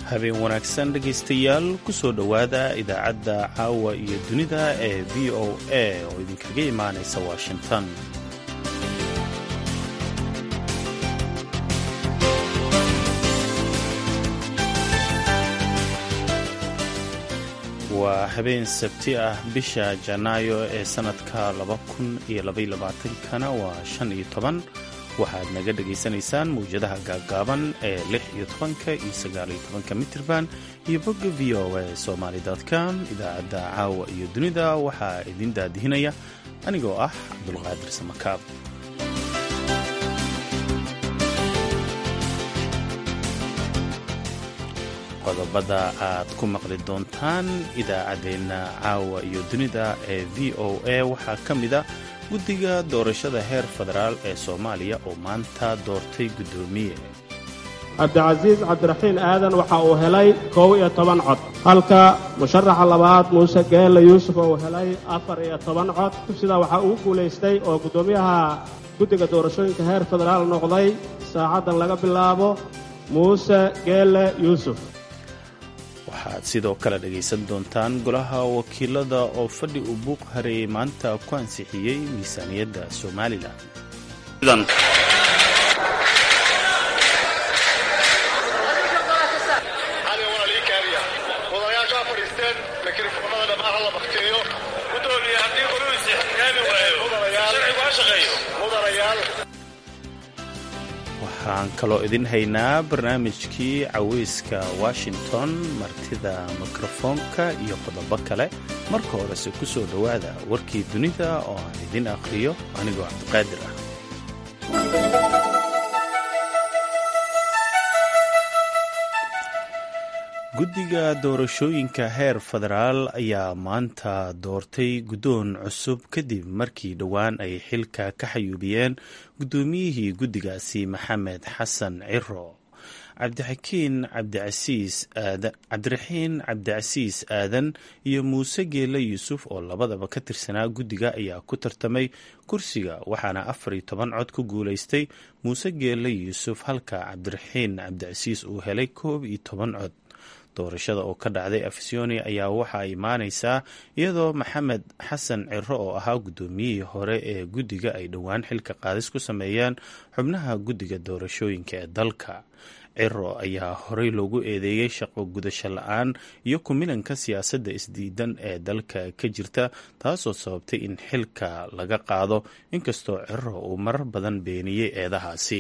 habeen wanaagsan dhegaystayaal ku soo dhowaada idaacadda caawa iyo dunida ee v o a oo idinkaga imaanaysa washington waa habeen sabti ah bisha janaayo ee sannadka kana waa shan iyo toban waxaad naga dhagaysanaysaan mawjadaha gaaggaaban ee lix iyo tobanka iyo sagaaliyo tobanka mitirban iyo bogga v o a somaali com idaacadda caawa iyo dunida waxaa idin daadihinaya anigoo ah cabdulqaadir samakaab qodobada aad ku maqli doontaan idaacaddeenna caawa iyo dunida ee v o a waxaa ka mida guddiga doorashada heer federaal ee soomaaliya oo maanta doortay guddoomiye cabdicasiis cabdiraxiin aadan waxa uu helay kow iyo toban cod halka musharaxa labaad muuse geelle yuusuf uu helay afar iyo toban cod sidaa waxaa ugu guulaystay oo guddoomiyaha guddiga doorashooyinka heer federaal noqday saacaddan laga bilaabo muuse geelle yuusuf waxaad sidoo kale dhegaysan doontaan golaha wakiilada oo fadhi uu buuq hareeyey maanta ku ansixiyey miisaaniyadda somalilan waxaan kaloo idin haynaa barnaamijkii caweyska washington martida mikrofoonka iyo qodobo kale marka horese ku soo dhowaada warkii dunida oo aan idin akhriyo anigoo cabdiqaadir ah guddiga doorashooyinka heer federaal ayaa maanta doortay guddoon cusub kadib markii dhowaan ay xilka ka xayuubiyeen guddoomiyihii guddigaasi maxamed xasan ciro cabdixakiin cabdiraxiin cabdicasiis aadan iyo muuse geele yuusuf oo labadaba ka tirsanaa guddiga ayaa ku tartamay kursiga waxaana afar iyo toban cod ku guulaystay muuse geele yuusuf halka cabdiraxiin cabdicasiis uu helay koob iyo toban cod doorashada oo ka dhacday afisyooni ayaa waxaa imaanaysaa iyadoo maxamed xasan ciro oo ahaa guddoomiyihii hore ee guddiga ay dhowaan xilka qaadis ku sameeyeen xubnaha guddiga doorashooyinka ee dalka ciro ayaa horey loogu eedeeyey shaqo gudasho la-aan iyo kumilanka siyaasadda isdiidan ee dalka ka jirta taasoo sababtay in xilka laga qaado inkastoo ciro uu marar badan beeniyey eedahaasi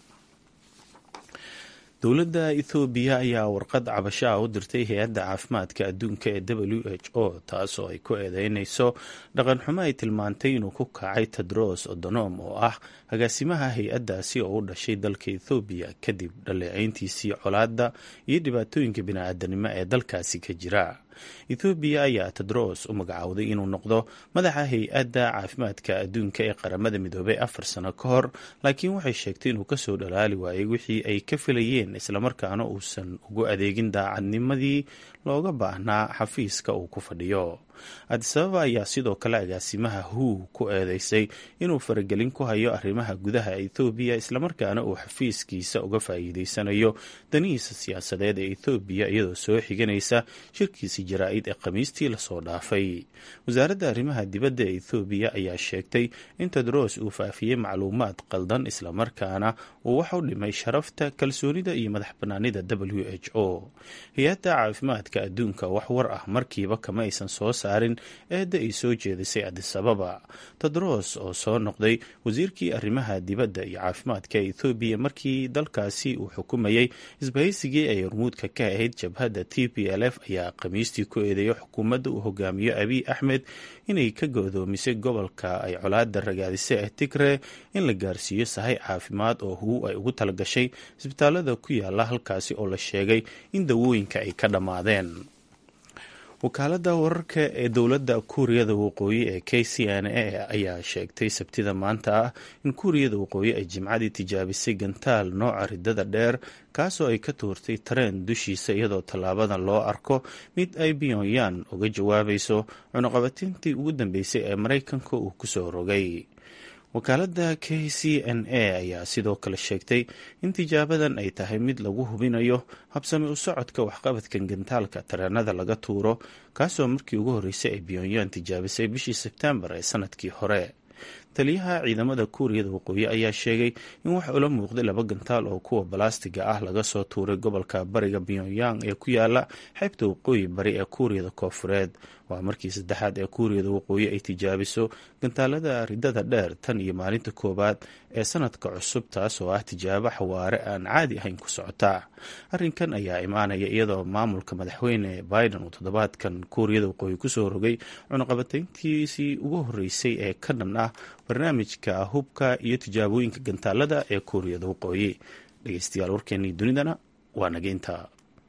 dowladda ethoobiya ayaa warqad cabasho ah u dirtay hay-adda caafimaadka adduunka ee w h o taasoo ay ku eedeynayso dhaqanxumo ay tilmaantay inuu ku kacay tedros odonom oo ah agaasimaha hay-addaasi oo u dhashay dalka ethoobiya kadib dhaleeceyntiisii colaadda iyo dhibaatooyinka bini-aadanimo ee dalkaasi ka jira ethoobiya ayaa tedros u magacaawday inuu noqdo madaxa hay-adda caafimaadka adduunka ee qaramada midoobay afar sano ka hor laakiin waxay sheegtay inuu kasoo dhalaali waayay wixii ay ka filayeen islamarkaana uusan ugu adeegin daacadnimadii looga baahnaa xafiiska uu ku fadhiyo adisababa ayaa sidoo kale agaasimaha hu ku eedeysay inuu faragelin ku hayo arrimaha gudaha ethoobiya islamarkaana uu xafiiskiisa uga faa'iideysanayo danihiisa siyaasadeed ee ethoobiya iyadoo soo xiganaysa shirkiisi jaraa-id ee khamiistii lasoo dhaafay wasaaradda arrimaha dibadda ee ethoobiya ayaa sheegtay in tedros uu faafiyey macluumaad qaldan islamarkaana uu wax u dhimay sharafta kalsoonida iyo madax banaanida w h o hay-adda caafimaadka adduunka wax war ah markiiba kama aysan soo saarin eedda ay soo jeedisay adisababa tedros oo soo noqday wasiirkii arrimaha dibadda iyo caafimaadka ethoobiya markii dalkaasi uu xukumayey isbahaysigii ay hormuudka ka ahayd jabhadda t p l f ayaa khamiistii ku eedeeyay xukuumadda uu hogaamiyo abiy axmed inay ka godoomisay gobolka ay colaada ragaadisay ee tigre in la gaarsiiyo sahay caafimaad oo huu ay ugu talagashay isbitaalada ku yaala halkaasi oo la sheegay in dawooyinka ay ka dhammaadeen wakaaladda wararka ee dowladda kuuriyada waqooyi ee k c n a ayaa sheegtay sabtida maanta ah in kuuriyada waqooyi ay jimcadii tijaabisay gantaal nooca ridada dheer kaasoo ay ka tuurtay tareen dushiisa iyadoo tallaabadan loo arko mid ay pyongyang uga jawaabayso cunuqabatintii ugu dambeysay ee maraykanka uu kusoo rogay wakaaladda k c n a ayaa sidoo kale sheegtay in tijaabadan ay tahay mid lagu hubinayo habsami u socodka waxqabadkan gantaalka tareenada laga tuuro kaasoo markii ugu horreysay ay pyongyang tijaabisay bishii sebtembar ee sanadkii hore taliyaha ciidamada kuuriyada waqooyi ayaa sheegay in waxa ula muuqday laba gantaal oo kuwa balaastiga ah laga soo tuuray gobolka bariga pyongyang ee ku yaala xeybta waqooyi bari ee kuuriyada koofureed waa markii saddexaad ee kuuriyada waqooyi ay tijaabiso gantaalada ridada dheer tan iyo maalinta koowaad ee sanadka cusub taas oo ah tijaabo xawaare aan caadi ahayn ku socota arrinkan ayaa imaanaya iyadoo maamulka madaxweyne biden uu toddobaadkan kuuriyada waqooyi kusoo rogay cunuqabatayntiisii ugu horreysay ee ka dhan ah barnaamijka hubka iyo tijaabooyinka gantaalada ee kuuriyada waqooyi dhegeystayaal warkeenii dunidana waa nageynta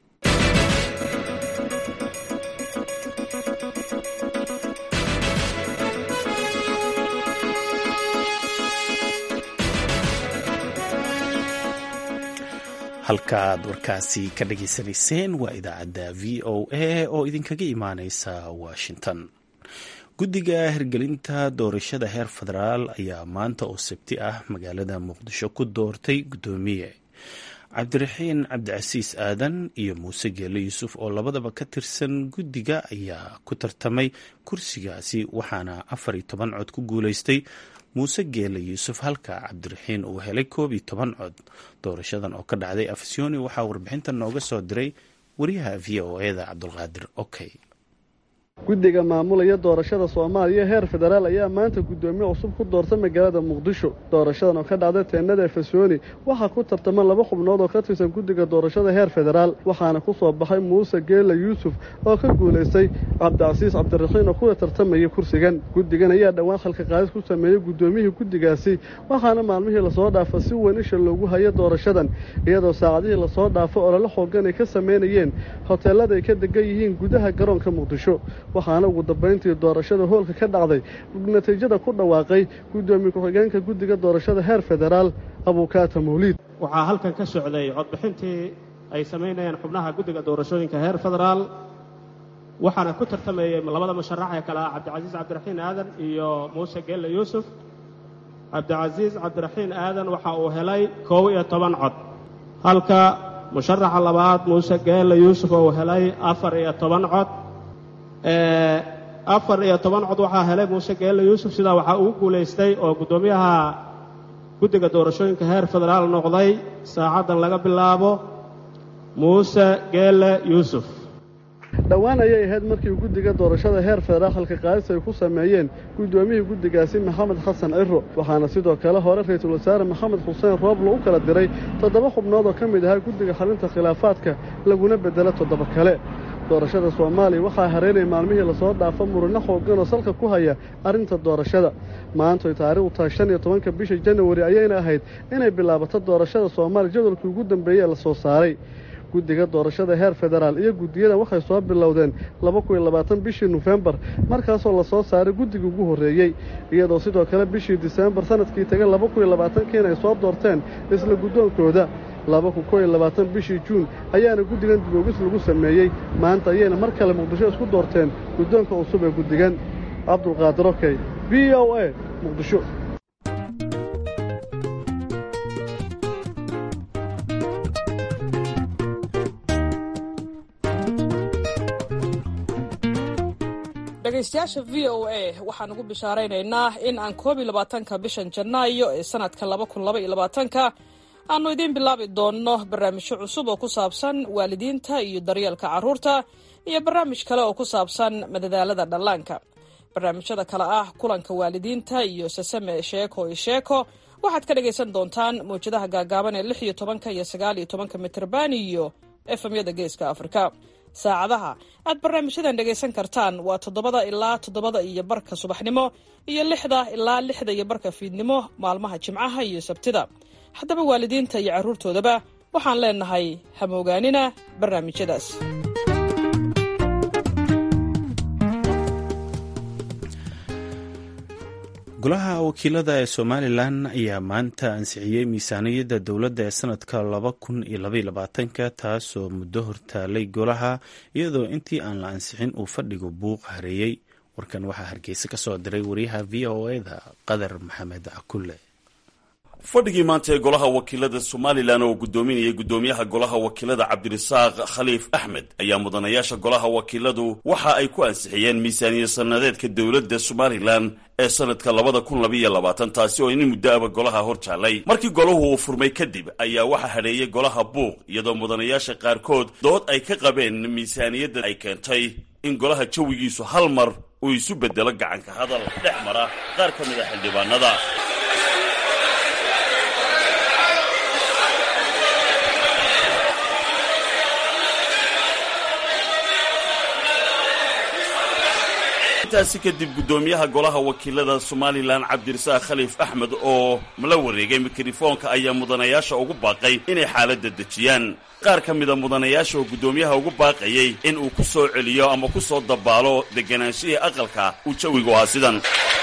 halkaaad warkaasi ka dhageysanayseen waa idaacadda v o a oo idinkaga imaaneysa washington guddiga hirgelinta doorashada heer federaal ayaa maanta oo sabti ah magaalada muqdisho ku doortay guddoomiye cabdiraxiin cabdicasiis aadan iyo muuse geele yuusuf oo labadaba ka tirsan guddiga ayaa ku tartamay kursigaasi waxaana afar iyo toban cod ku guuleystay muuse geele yuusuf halka cabdiraxiin uu helay koob iyo toban cod doorashadan oo ka dhacday afsyoni waxaa warbixinta nooga soo diray wariyaha v o eda cabdulqaadir okey guddiga maamulaya doorashada soomaaliya heer federaal ayaa maanta guddoomiye cusub ku doortay magaalada muqdisho doorashadan oo ka dhacday teennada efesoni waxaa ku tartaman laba xubnood oo ka tirsan guddiga doorashada heer federaal waxaana ku soo baxay muuse geela yuusuf oo ka guulaystay cabdicasiis cabdiraxiin oo kuwa tartamaya kursigan guddigan ayaa dhowaan khalka qaadis ku sameeyey guddoomiyihii guddigaasi waxaana maalmihii lasoo dhaafa si weyn isha loogu hayo doorashadan iyadoo saacadihii lasoo dhaafo olole xoogan ay ka samaynayeen hoteellada ay ka degan yihiin gudaha garoonka muqdisho waxaana ugu dambayntii doorashada hoolka ka dhacday natiijada ku dhawaaqay guddoomiye ku-xigeenka guddiga doorashada heer federaal abuukaata mawliid waxaa halkan ka socday codbixintii ay samaynayeen xubnaha guddiga doorashooyinka heer federaal waxaana ku tartamayey labada musharax ee kale ah cabdicasiis cabdiraxiin aadan iyo muuse geelle yuusuf cabdicasiis cabdiraxiin aadan waxa uu helay koob iyo toban cod halka musharaxa labaad muuse geelle yuusuf uu helay afar iyo toban cod afar iyo toban cod waxaa helay muuse geelle yuusuf sidaa waxaa ugu guulaystay oo guddoomiyaha guddiga doorashooyinka heer federaal noqday saacaddan laga bilaabo muuse geelle yuusuf dhowaan ayay ahayd markii guddiga doorashada heer federaal halka qaadis ay ku sameeyeen guddoomiyihii guddigaasi maxamed xasan ciro waxaana sidoo kale hore ra-iisul wasaare maxamed xuseen rooblo u kala diray toddoba xubnood oo ka mid ahaa guddiga xalinta khilaafaadka laguna beddelo toddoba kale doorashada soomaaliya waxaa hareynaya maalmihii lasoo dhaafo murino xoogan oo salka ku haya arrinta doorashada maantoy taariikhdu tahay shan iyo tobanka bisha janawari ayayna ahayd inay bilaabato doorashada soomaaliya jadwalkii ugu dambeeyey ee la soo saaray guddiga doorashada heer federaal iyo guddiyada waxay soo bilowdeen laba kun iyo labaatan bishii nofembar markaasoo lasoo saaray guddigii ugu horreeyey iyadoo sidoo kale bishii disembar sanadkii tagan laba kun iyo labaatankiina ay soo doorteen isla guddoonkooda laba kun koo iyo labaatan bishii juun ayaana guddigan diboogis lagu sameeyey maanta ayayna mar kale muqdisho isku doorteen guddoonka cusub ee guddigan cabdulqaadir okey v o a muqdisho dhegaystayaasha v o a waxaan ugu bishaaraynaynaa in aan koob iyo labaatanka bishan janaayo ee sanadka laba kun laba iyo labaatanka aannu idiin bilaabi doonno barnaamijyo cusub oo ku saabsan waalidiinta iyo daryeelka carruurta iyo barnaamij kale oo ku saabsan madadaalada dhallaanka barnaamijyada kale ah kulanka waalidiinta iyo sasame sheeko iyo sheeko waxaad ka dhagaysan doontaan mawjadaha gaagaaban ee lix iyo tobanka iyo sagaal iyo tobanka mitrban iyo efemyada geeska afrika saacadaha aad barnaamijyadan dhegaysan kartaan waa toddobada ilaa toddobada iyo barka subaxnimo iyo lixda ilaa lixda iyo barka fiidnimo maalmaha jimcaha iyo sabtida haddaba waalidiinta iyo carruurtoodaba waxaan leennahay hamoogaanina barnaamijyadaas golaha wakiilada ee somalilan ayaa maanta ansixiyey miisaaniyadda dowladda ee sanadka laba kun iyo labaiyo labaatanka taasoo muddo hortaalay golaha iyadoo intii aan la ansixin uu fadhigu buuq hareeyey warkan waxaa hargeysa ka soo diray wariyaha v o eda qadar maxamed cakulle fadhigii maanta ee golaha wakiilada somalilan oo guddoominayay guddoomiyaha golaha wakiilada cabdirasaaq khaliif axmed ayaa mudanayaasha golaha wakiiladu waxa ay ku ansixiyeen miisaaniya sanadeedka dowladda somalilan ee sanadka labada kun labayo labaatan taasi oo in muddo aba golaha hor jaallay markii golahu uu furmay kadib ayaa waxaa hadheeyey golaha buuq iyadoo mudanayaasha qaarkood dood ay ka qabeen miisaaniyadda ay keentay in golaha jawigiisu hal mar uu isu bedelo gacanka hadal dhex mara qaar ka mid a xildhibaanada intaasi kadib guddoomiyaha golaha wakiilada somalilan cabdirasaaq khaliif axmed oo la wareegay mikrofoonka ayaa mudanayaasha ugu baaqay inay xaaladda dejiyaan qaar ka mida mudanayaasha oo guddoomiyaha ugu baaqayay in uu ku soo celiyo ama ku soo dabaalo degganaanshihii aqalka uu jawigu ahaa sidan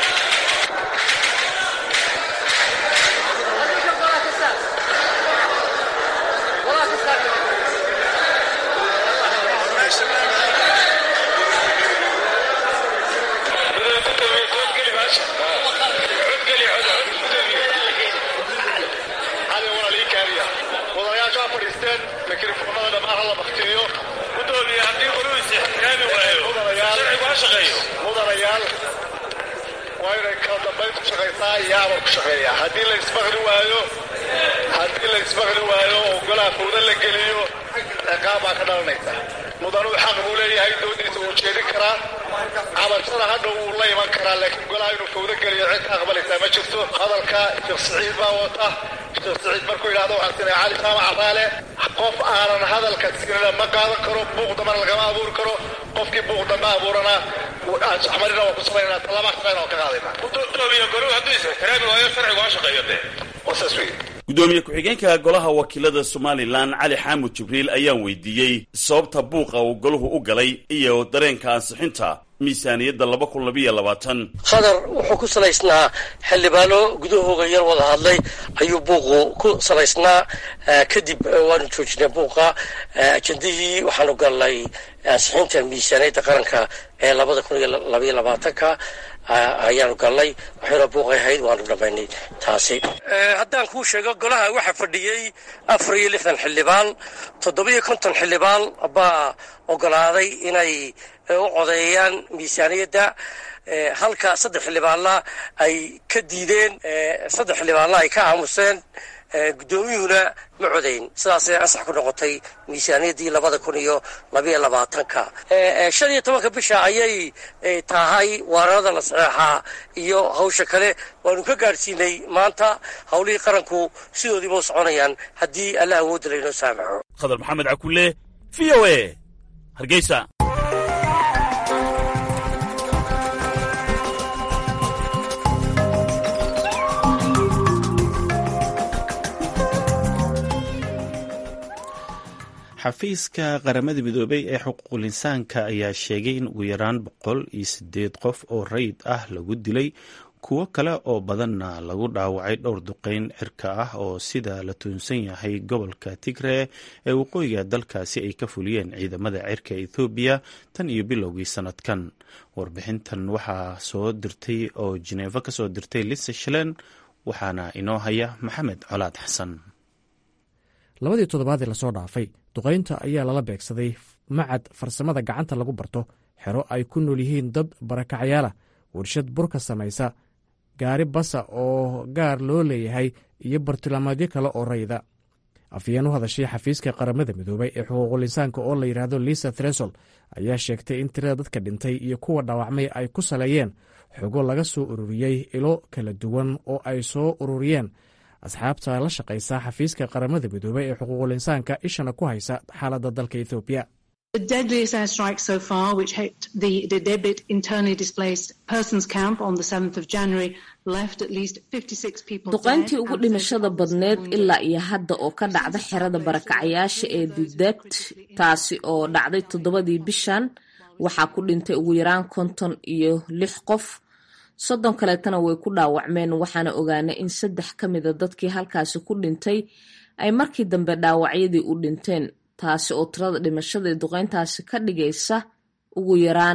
haddii la ismaqli waayo haddii la ismaqli waayo oo golaha fawda la geliyo ciqaab baa ka dhalanaysa mudanuu xaq buu leeyahay doodiisa uu jeedin karaa cabashada hadhow wuu la iman karaa laakiin golaha inuu fawda geliyo cid ka aqbalaysaa ma jirto hadalka sheekh siciid baa wata sheekh siciid markuu yidhahdo waxaan sinay cali saama caraale qof aanan hadalka sinina ma qaadan karo buuq dambana lagama abuuri karo qofkii buuq dambe abuurana axmarina waa ku samaynaa talaba shaqayna waa ka qaadaynaa gudoomiye goruhu hadduu is-ixtiraami waayo sharcigu ha shaqeeyo dee waa saas weeye guddoomiye ku-xigeenka golaha wakiilada somalilan cali xaamud jibriil ayaan weydiiyey sababta buuqa uu golahu u galay iyo dareenka ansixinta miisaaniyadda laba kun labayo labaatan qadar wuxuu ku salaysnaa xildhibaano gudahooga yar wada hadlay ayuu buuqu ku salaysnaa kadib waanu joojinay buuqa ajendihii waxaanu galnay ansixinta miisaaniyadda qaranka ee labada kun iyo labaiyo labaatanka ayaanu galnay waxayna buuqay ahayd waanu dhamaynay taasi haddaan kuu sheego golaha waxaa fadhiyey afar iyo lixdan xildhibaan toddobiyo konton xildhibaan baa ogolaaday inay u codeeyaan miisaaniyadda halka saddex xildhibaanna ay ka diideen saddex xildhibaanna ay ka aamuseen guddoomiyuhuna ma codayn sidaasay ansax ku noqotay miisaaniyaddii labada kun iyo labaiyo labaatanka shan iyo tobanka bisha ayay tahay waararada la saxeexaa iyo hawsha kale waanu ka gaadhsiinay maanta howlihii qaranku sidoodiiba u soconayaan haddii alla awoodda laynoo saamaxo khadar maxamed cakulle v o a hargeysa xafiiska qaramada midoobey ee xuquuqul insaanka ayaa sheegay in ugu yaraan boqol iyo sideed qof oo rayid ah lagu dilay kuwo kale oo badanna lagu dhaawacay dhowr duqeyn cirka ah oo sida la tuunsan yahay gobolka tigree ee waqooyiga dalkaasi ay ka fuliyeen ciidamada cirka ethoobiya tan iyo bilowgii sanadkan warbixintan waxaa soo dirtay oo jineefo kasoo dirtay lisa shalen waxaana inoo haya maxamed colaad xasan labadii toddobaad ee lasoo dhaafay duqaynta ayaa lala beegsaday macad farsamada gacanta lagu barto xero ay ku nool yihiin dad barakacyaala warshad burka samaysa gaari basa oo gaar loo leeyahay iyo bartilmaameedyo kale oo rayda afyeen u hadashay xafiiska qaramada midoobay ee xuquuqul insaanka oo la yidhaahdo lisa thresol ayaa sheegtay in tirada dadka dhintay iyo kuwa dhaawacmay ay ku saleeyeen xogo laga soo ururiyey ilo kala duwan oo ay soo ururiyeen asxaabta la shaqaysa xafiiska qaramada midoobey ee xuquuqul insaanka ishana ku haysa xaaladda dalka ethoobiya duqayntii ugu dhimashada badneed ilaa iyo hadda oo ka dhacda xerada barakacayaasha ee dudebt taasi oo dhacday toddobadii bishan waxaa ku dhintay ugu yaraan konton iyo lix qof soddon kaleetana way ku dhaawacmeen waxaana ogaanay in saddex ka mida dadkii halkaasi ku dhintay ay markii dambe dhaawacyadii u dhinteen taasi oo tirada dhimashada ee duqeyntaasi ka dhigaysa ugu yaraan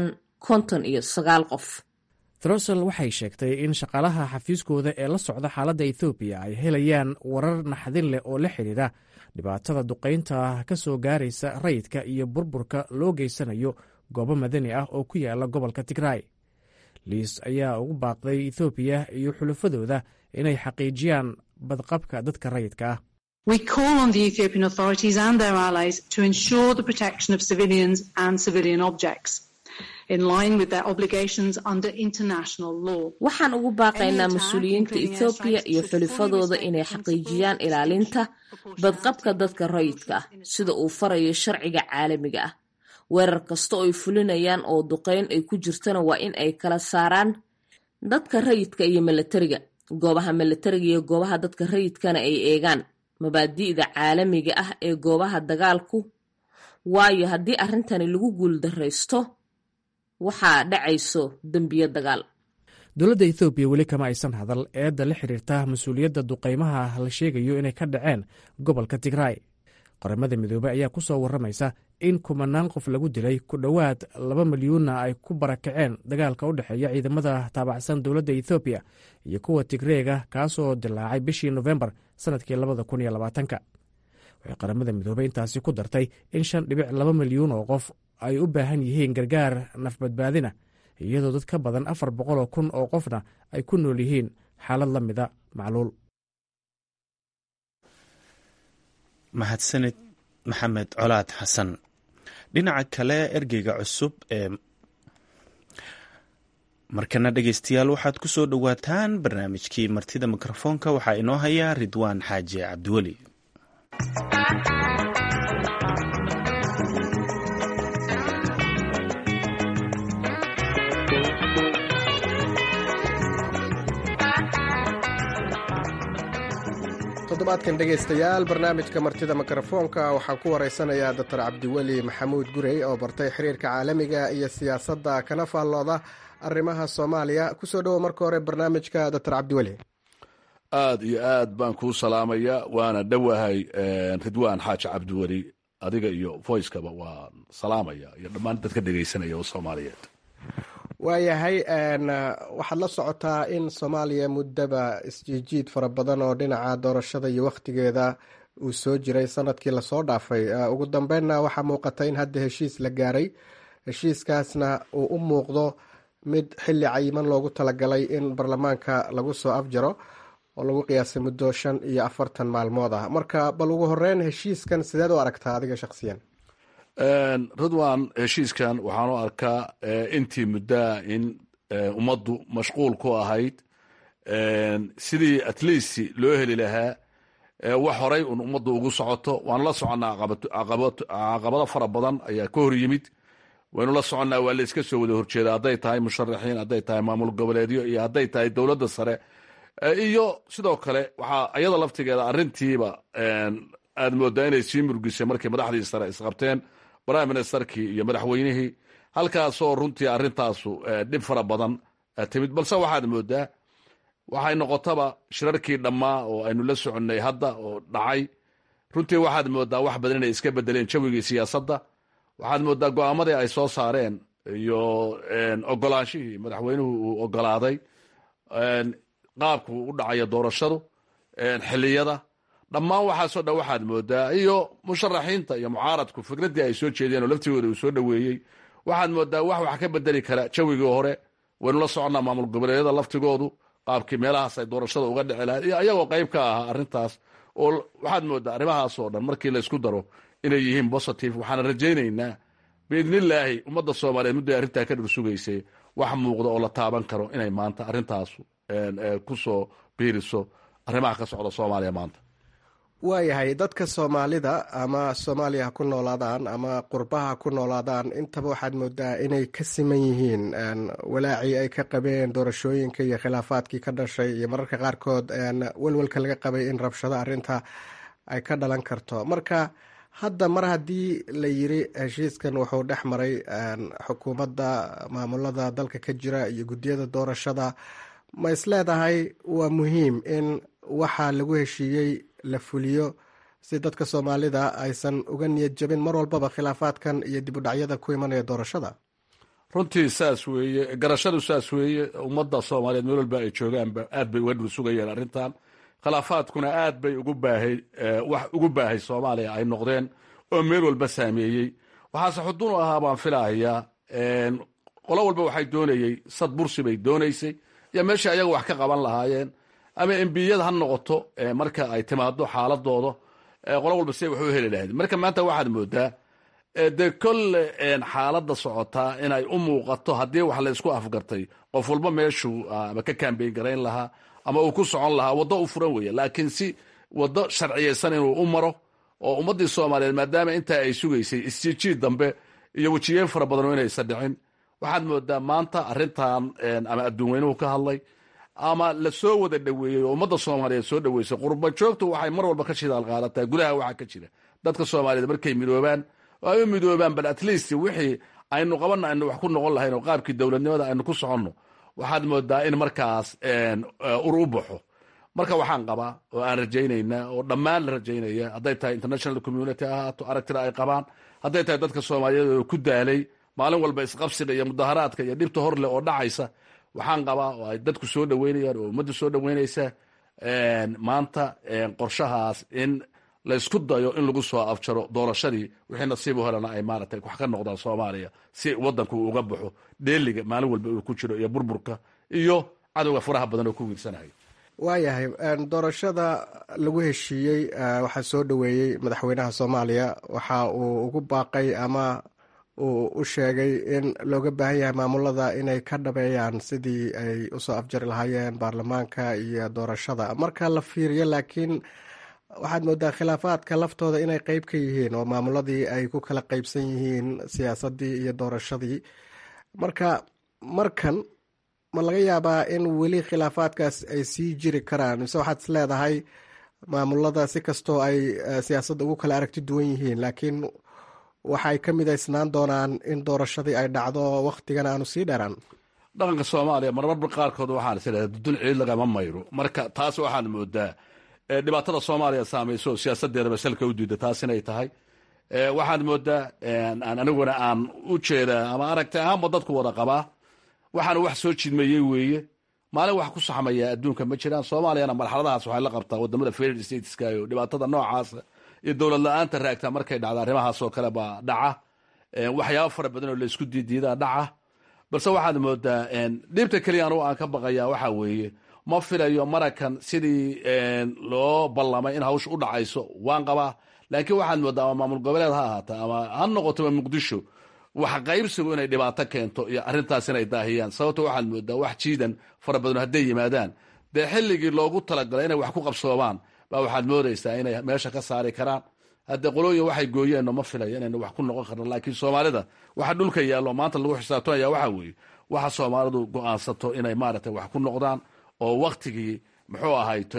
konton iyo sagaal qof trosel waxay sheegtay in shaqaalaha xafiiskooda ee la socda xaaladda ethoobiya ay helayaan warar naxdin leh oo la xidhiidha dhibaatada duqaynta ka soo gaaraysa rayidka iyo burburka loo geysanayo goobo madani ah oo ku yaala gobolka tigray liis ayaa ugu baaqday ethoobiya iyo xulafadooda inay xaqiijiyaan badqabka dadka rayidka ah We call on the Ethiopian authorities and their allies to ensure the protection of civilians and civilian objects. in line with their obligations under international law. waxaan ugu baaqaynaa mas-uuliyiinta ethoobiya iyo xulifadooda inay xaqiijiyaan ilaalinta badqabka dadka rayidka ah sida uu farayo sharciga caalamiga ah weerar kasta oo ay fulinayaan oo duqeyn ay ku jirtana waa in ay kala saaraan dadka rayidka iyo milatariga goobaha milatariga iyo goobaha dadka rayidkana ay eegaan mabaadi'da caalamiga ah ee goobaha dagaalku waayo haddii arrintani lagu guuldaraysto waxaa dhacayso dembiyo dagaal dowladda ethoobiya weli kama aysan hadal eedda la xiriirta mas-uuliyadda duqaymaha la sheegayo inay ka dhaceen gobolka tigray qaramada midoobey ayaa ku soo warramaysa in kumanaan qof lagu dilay ku dhowaad laba milyuunna ay ku barakaceen dagaalka u dhexeeya ciidamada taabacsan dowladda ethoobiya iyo kuwa tigreega kaasoo dilaacay bishii nofembar sannadkii labada kun iyo labaatanka waxay qaramada midoobey intaasi ku dartay in shan dhibic laba milyuun oo qof ay u baahan yihiin gargaar nafbadbaadina iyadoo dad ka badan afar boqoloo kun oo qofna ay ku nool yihiin xaalad la mida macluul mahadsanid maxamed colaad xasan dhinaca kale ergeyga cusub ee markana dhegeystayaal waxaad ku soo dhowaataan barnaamijkii martida mikrofoonka waxaa inoo haya ridwaan xaaji cabdiweli toddobaadkan dhegaystayaal barnaamijka martida mikrofoonka waxaan ku waraysanayaa doctor cabdiweli maxamuud gurey oo bartay xiriirka caalamiga iyo siyaasadda kana faallooda arrimaha soomaaliya kusoo dhowo marka hore barnaamijka doctor cabdiweli aad iyo aad baan kuu salaamaya waana dhowahay ridwaan xaaji cabdiweli adiga iyo voicekaba waan salaamaya iyo dhammaan dadka dhegaysanaya oo soomaaliyeed waayahay waxaad la socotaa in soomaaliya muddaba isjiijiid fara badan oo dhinaca doorashada iyo wakhtigeeda uu soo jiray sanadkii lasoo dhaafay ugu dambeynna waxaa muuqata in hadda heshiis la gaaray heshiiskaasna uu u muuqdo mid xilli cayiman loogu talagalay in baarlamaanka lagu soo afjaro oo lagu qiyaasay muddo shan iyo afartan maalmood ah marka bal ugu horeyn heshiiskan sideed u aragtaa adiga shakhsiyan ridwan heshiiskan waxaan u arkaa intii muddaa in ummaddu mashquul ku ahayd sidii at least loo heli lahaa wax horay un ummaddu ugu socoto waanu la soconnaa caqabado fara badan ayaa ka hor yimid waynu la soconnaa waa la iska soo wada horjeeda hadday tahay musharaxiin hadday tahay maamul goboleedyo iyo hadday tahay dowladda sare iyo sidoo kale waxaa iyada laftigeeda arrintiiba aad moodaa inay sii murgisay markii madaxdii sare isqabteen prime ministerkii iyo madaxweynihii halkaasoo runtii arrintaasu dhib fara badan timid balse waxaad moodaa waxay noqotaba shirarkii dhammaa oo aynu la soconnay hadda oo dhacay runtii waxaad moodaa wax badan inay iska bedeleen jawigii siyaasadda waxaad moodaa go-aamadii ay soo saareen iyo ogolaanshihii madaxweynuhu uu ogolaaday qaabku u dhacaya doorashadu xiliyada dhammaan waxaasoo dhan waxaad moodaa iyo musharaxiinta iyo mucaaradku fikraddii ay soo jeedeen oo laftigooda uu soo dhoweeyey waxaad moodaa wax wax ka bedeli kara jawigii hore waynu la soconnaa maamul goboleedyada laftigoodu qaabkii meelahaas ay doorashada uga dhici lahayd iyo ayagoo qayb ka ahaa arrintaas oo waxaad moodaa arrimahaasoo dhan markii laysku daro inay yihiin positive waxaana rajaynaynaa biidnillaahi ummadda soomaaliyeed mudday arrintaa ka dhur sugaysay wax muuqda oo la taaban karo inay maanta arrintaasu ku soo biiriso arrimaha ka socda soomaaliya maanta waayahay dadka soomaalida ama soomaaliya ha ku noolaadaan ama qurbaha ha ku noolaadaan intaba waxaad moodaa inay ka siman yihiin walaacii ay ka qabeen doorashooyinka iyo khilaafaadkii ka dhashay iyo mararka qaarkood welwelka laga qabay in rabshado arinta ay ka dhalan karto marka hadda mar haddii la yiri heshiiskan wuxuu dhex maray xukuumadda maamulada dalka ka jira iyo guddiyada doorashada ma isleedahay waa muhiim in waxaa lagu heshiiyey la fuliyo si dadka soomaalida aysan uga niyad jabin mar walbaba khilaafaadkan iyo dib u dhacyada ku imanaya doorashada runtii saas weeye garashadu saas weeye ummadda soomaaliyeed meel walba ay joogaanba aad bay uga dhul sugayeen arrintan khilaafaadkuna aad bay ugu baahay wax ugu baahay soomaaliya ay noqdeen oo meel walba saameeyey waxaase xudun u ahaa baan filahayaa qolo walba waxay doonayey sad bursi bay doonaysay iyo meeshai ayaga wax ka qaban lahaayeen ama embiyada ha noqoto marka ay timaado xaaladooda qolo walba siday wax u heli lahayd marka maanta waxaad moodaa dee kolle xaaladda socotaa inay u muuqato haddii wax la isku afgartay qof walba meeshuu ama ka kambeyn garayn lahaa ama uu ku socon lahaa waddo u furan weeye laakiin si waddo sharciyeysan inuu u maro oo ummaddii soomaaliyeed maadaama intaa ay sugaysay isjiijiid dambe iyo wejiyeen fara badan oo inaysan dhicin waxaad moodaa maanta arrintan ama adduun weynuhu ka hadlay ama la soo wada dhoweeyey oo ummadda soomaaliyeed soo dhoweysay qurba joogtu waxay mar walba ka shidaal qaadataa gudaha waxaa ka jira dadka soomaaliyeed markay midoobaan oo ay u midoobaan bal at least wixii aynu qabanna aynu wax ku noqon lahayn oo qaabkii dowladnimada aynu ku soconno waxaad moodaa in markaas ur u baxo marka waxaan qabaa oo aan rajaynayna oo dhammaan la rajaynaya hadday tahay international community ahaato aragtida ay qabaan hadday tahay dadka soomaaliyeed oo ku daalay maalin walba isqabsiga iyo mudaharaadka iyo dhibta hor leh oo dhacaysa waxaan qabaa oo ay dadku soo dhoweynayaan oo ummadda soo dhoweynaysa maanta qorshahaas in laysku dayo in lagu soo afjaro doorashadii wixii nasiib u helana ay maaragtay wax ka noqdaan soomaaliya si wadanku uu uga baxo dheeliga maalin walba uu ku jiro iyo burburka iyo cadowga faraha badan oo ku wiirsanayo waayahay doorashada lagu heshiiyey waxaa soo dhoweeyey madaxweynaha soomaaliya waxa uu ugu baaqay ama uu u sheegay in looga baahan yahay maamulada inay ka dhabeeyaan sidii ay usoo afjari lahaayeen baarlamaanka iyo doorashada marka la fiiriyo laakiin waxaad moodaa khilaafaadka laftooda inay qeyb ka yihiin oo maamuladii ay ku kala qeybsan yihiin siyaasadii iyo doorashadii marka markan ma laga yaabaa in weli khilaafaadkaas ay sii jiri karaan mise waxaad is leedahay maamulada si kastoo ay siyaasadda ugu kala aragti duwan yihiin laakiin waxay ka midaysnaan doonaan in doorashadii ay dhacdo wakhtigan aanu sii dheeraan dhaqanka soomaaliya marmarba qaarkood waxaan is idhahda dudun ciid lagama mayro marka taas waxaad moodaa dhibaatada soomaaliya saamayso siyaasadeedaba salka u diida taas inay tahay waxaad moodaa aniguna aan u jeedaa ama aragti ahaanba dadku wada qabaa waxaana wax soo jidmayey weeye maalin wax ku saxmaya adduunka ma jiraan soomaaliyana marxaladahaas waxay la qabtaa wadamada federal stateska iyo dhibaatada noocaasa iyo dowlad la-aanta raagtaa markay dhacda arrimahaasoo kale baa dhaca waxyaaba fara badan oo laysku diidiidaa dhaca balse waxaad moodaa dhibta keliya anugu aan ka baqaya waxa weeye ma filayo marakan sidii loo ballamay in hawsha u dhacayso waan qabaa laakiin waxaad moodaa ama maamul goboleed ha ahaata ama ha noqotoba muqdisho wax qaybsigu inay dhibaato keento iyo arrintaas inay daahiyaan sababto waxaad moodaa wax jiidan fara badan hadday yimaadaan dee xilligii loogu talagalay inay wax ku qabsoomaan baa waxaad moodaysaa inay meesha ka saari karaan hadde qolooyin waxay gooyeenno ma filayo inaynu wax ku noqon karno laakiin soomaalida waxa dhulka yaallo maanta lagu xisaabtamaya waxa weeye waxa soomaalidu go-aansato inay maaragtay wax ku noqdaan oo waktigii muxuu ahayto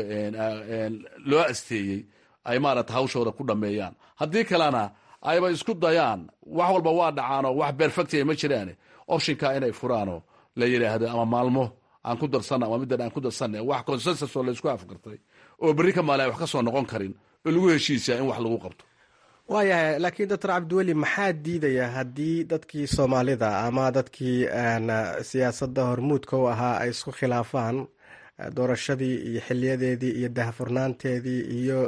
loo asteeyey ay maaragtay hawshooda ku dhameeyaan haddii kalena ayba isku dayaan wax walba waa dhacaanoo wax berfectia ma jiraane optionka inay furaanoo la yidhaahdo ama maalmo aan ku darsanna ama middan aan ku darsanna wax consensus oo laysku afgartay oo berri ka maali ay wax ka soo noqon karin oo lagu heshiisaa in wax lagu qabto waayahay laakiin doctor cabdiweli maxaa diidaya haddii dadkii soomaalida ama dadkii siyaasadda hormuudka u ahaa ay isku khilaafaan doorashadii iyo xiliyadeedii iyo dahfurnaanteedii iyo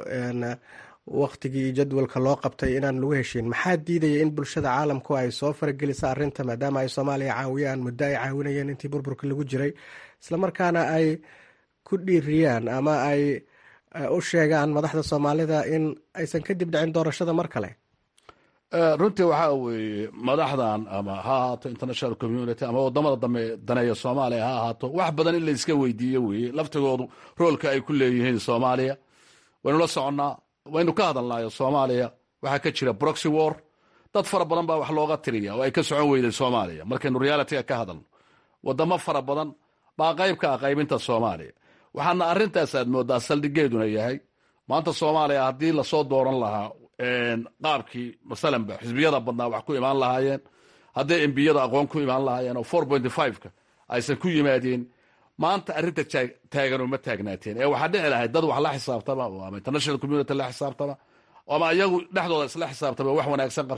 waktigii iyo jadwalka loo qabtay inaan lagu heshiin maxaa diidaya in bulshada caalamku ay soo faragelisa arrinta maadaama ay soomaaliya caawiyaan muddo ay caawinayeen intii burburka lagu jiray islamarkaana ay ku dhiiriyaan ama ay u sheegaan madaxda soomaalida in aysan kadib dhicin doorashada mar kale runtii waxaa weeye madaxdan ama ha ahaato international community ama wadamada dambe daneeya soomaaliya ha ahaato wax badan in la iska weydiiyo weeye laftigoodu roolka ay ku leeyihiin soomaaliya waynu la soconnaa waynu ka hadalnayo soomaaliya waxaa ka jira broxy war dad fara badan baa wax looga tiriya oo ay ka socon weyday soomaaliya markaynu realityga ka hadalno wadamo fara badan baa qayb ka ah qaybinta soomaaliya waxaana arrintaas aad moodaa saldhigeeduna yahay maanta soomaaliya haddii lasoo dooran lahaa qaabkii masalanba xisbiyada badnaa wax ku imaan lahaayeen hadday embiyada aqoon ku imaan lahaayeen oo four pointy five-ka aysan ku yimaadeen maanta arrinta taagan uma taagnaateen ee waxaa dhici lahayd dad wax la xisaabtama ama international community la xisaabtama ama iyagu dhexdooda isla xisaabtama wax wanaagsan qabta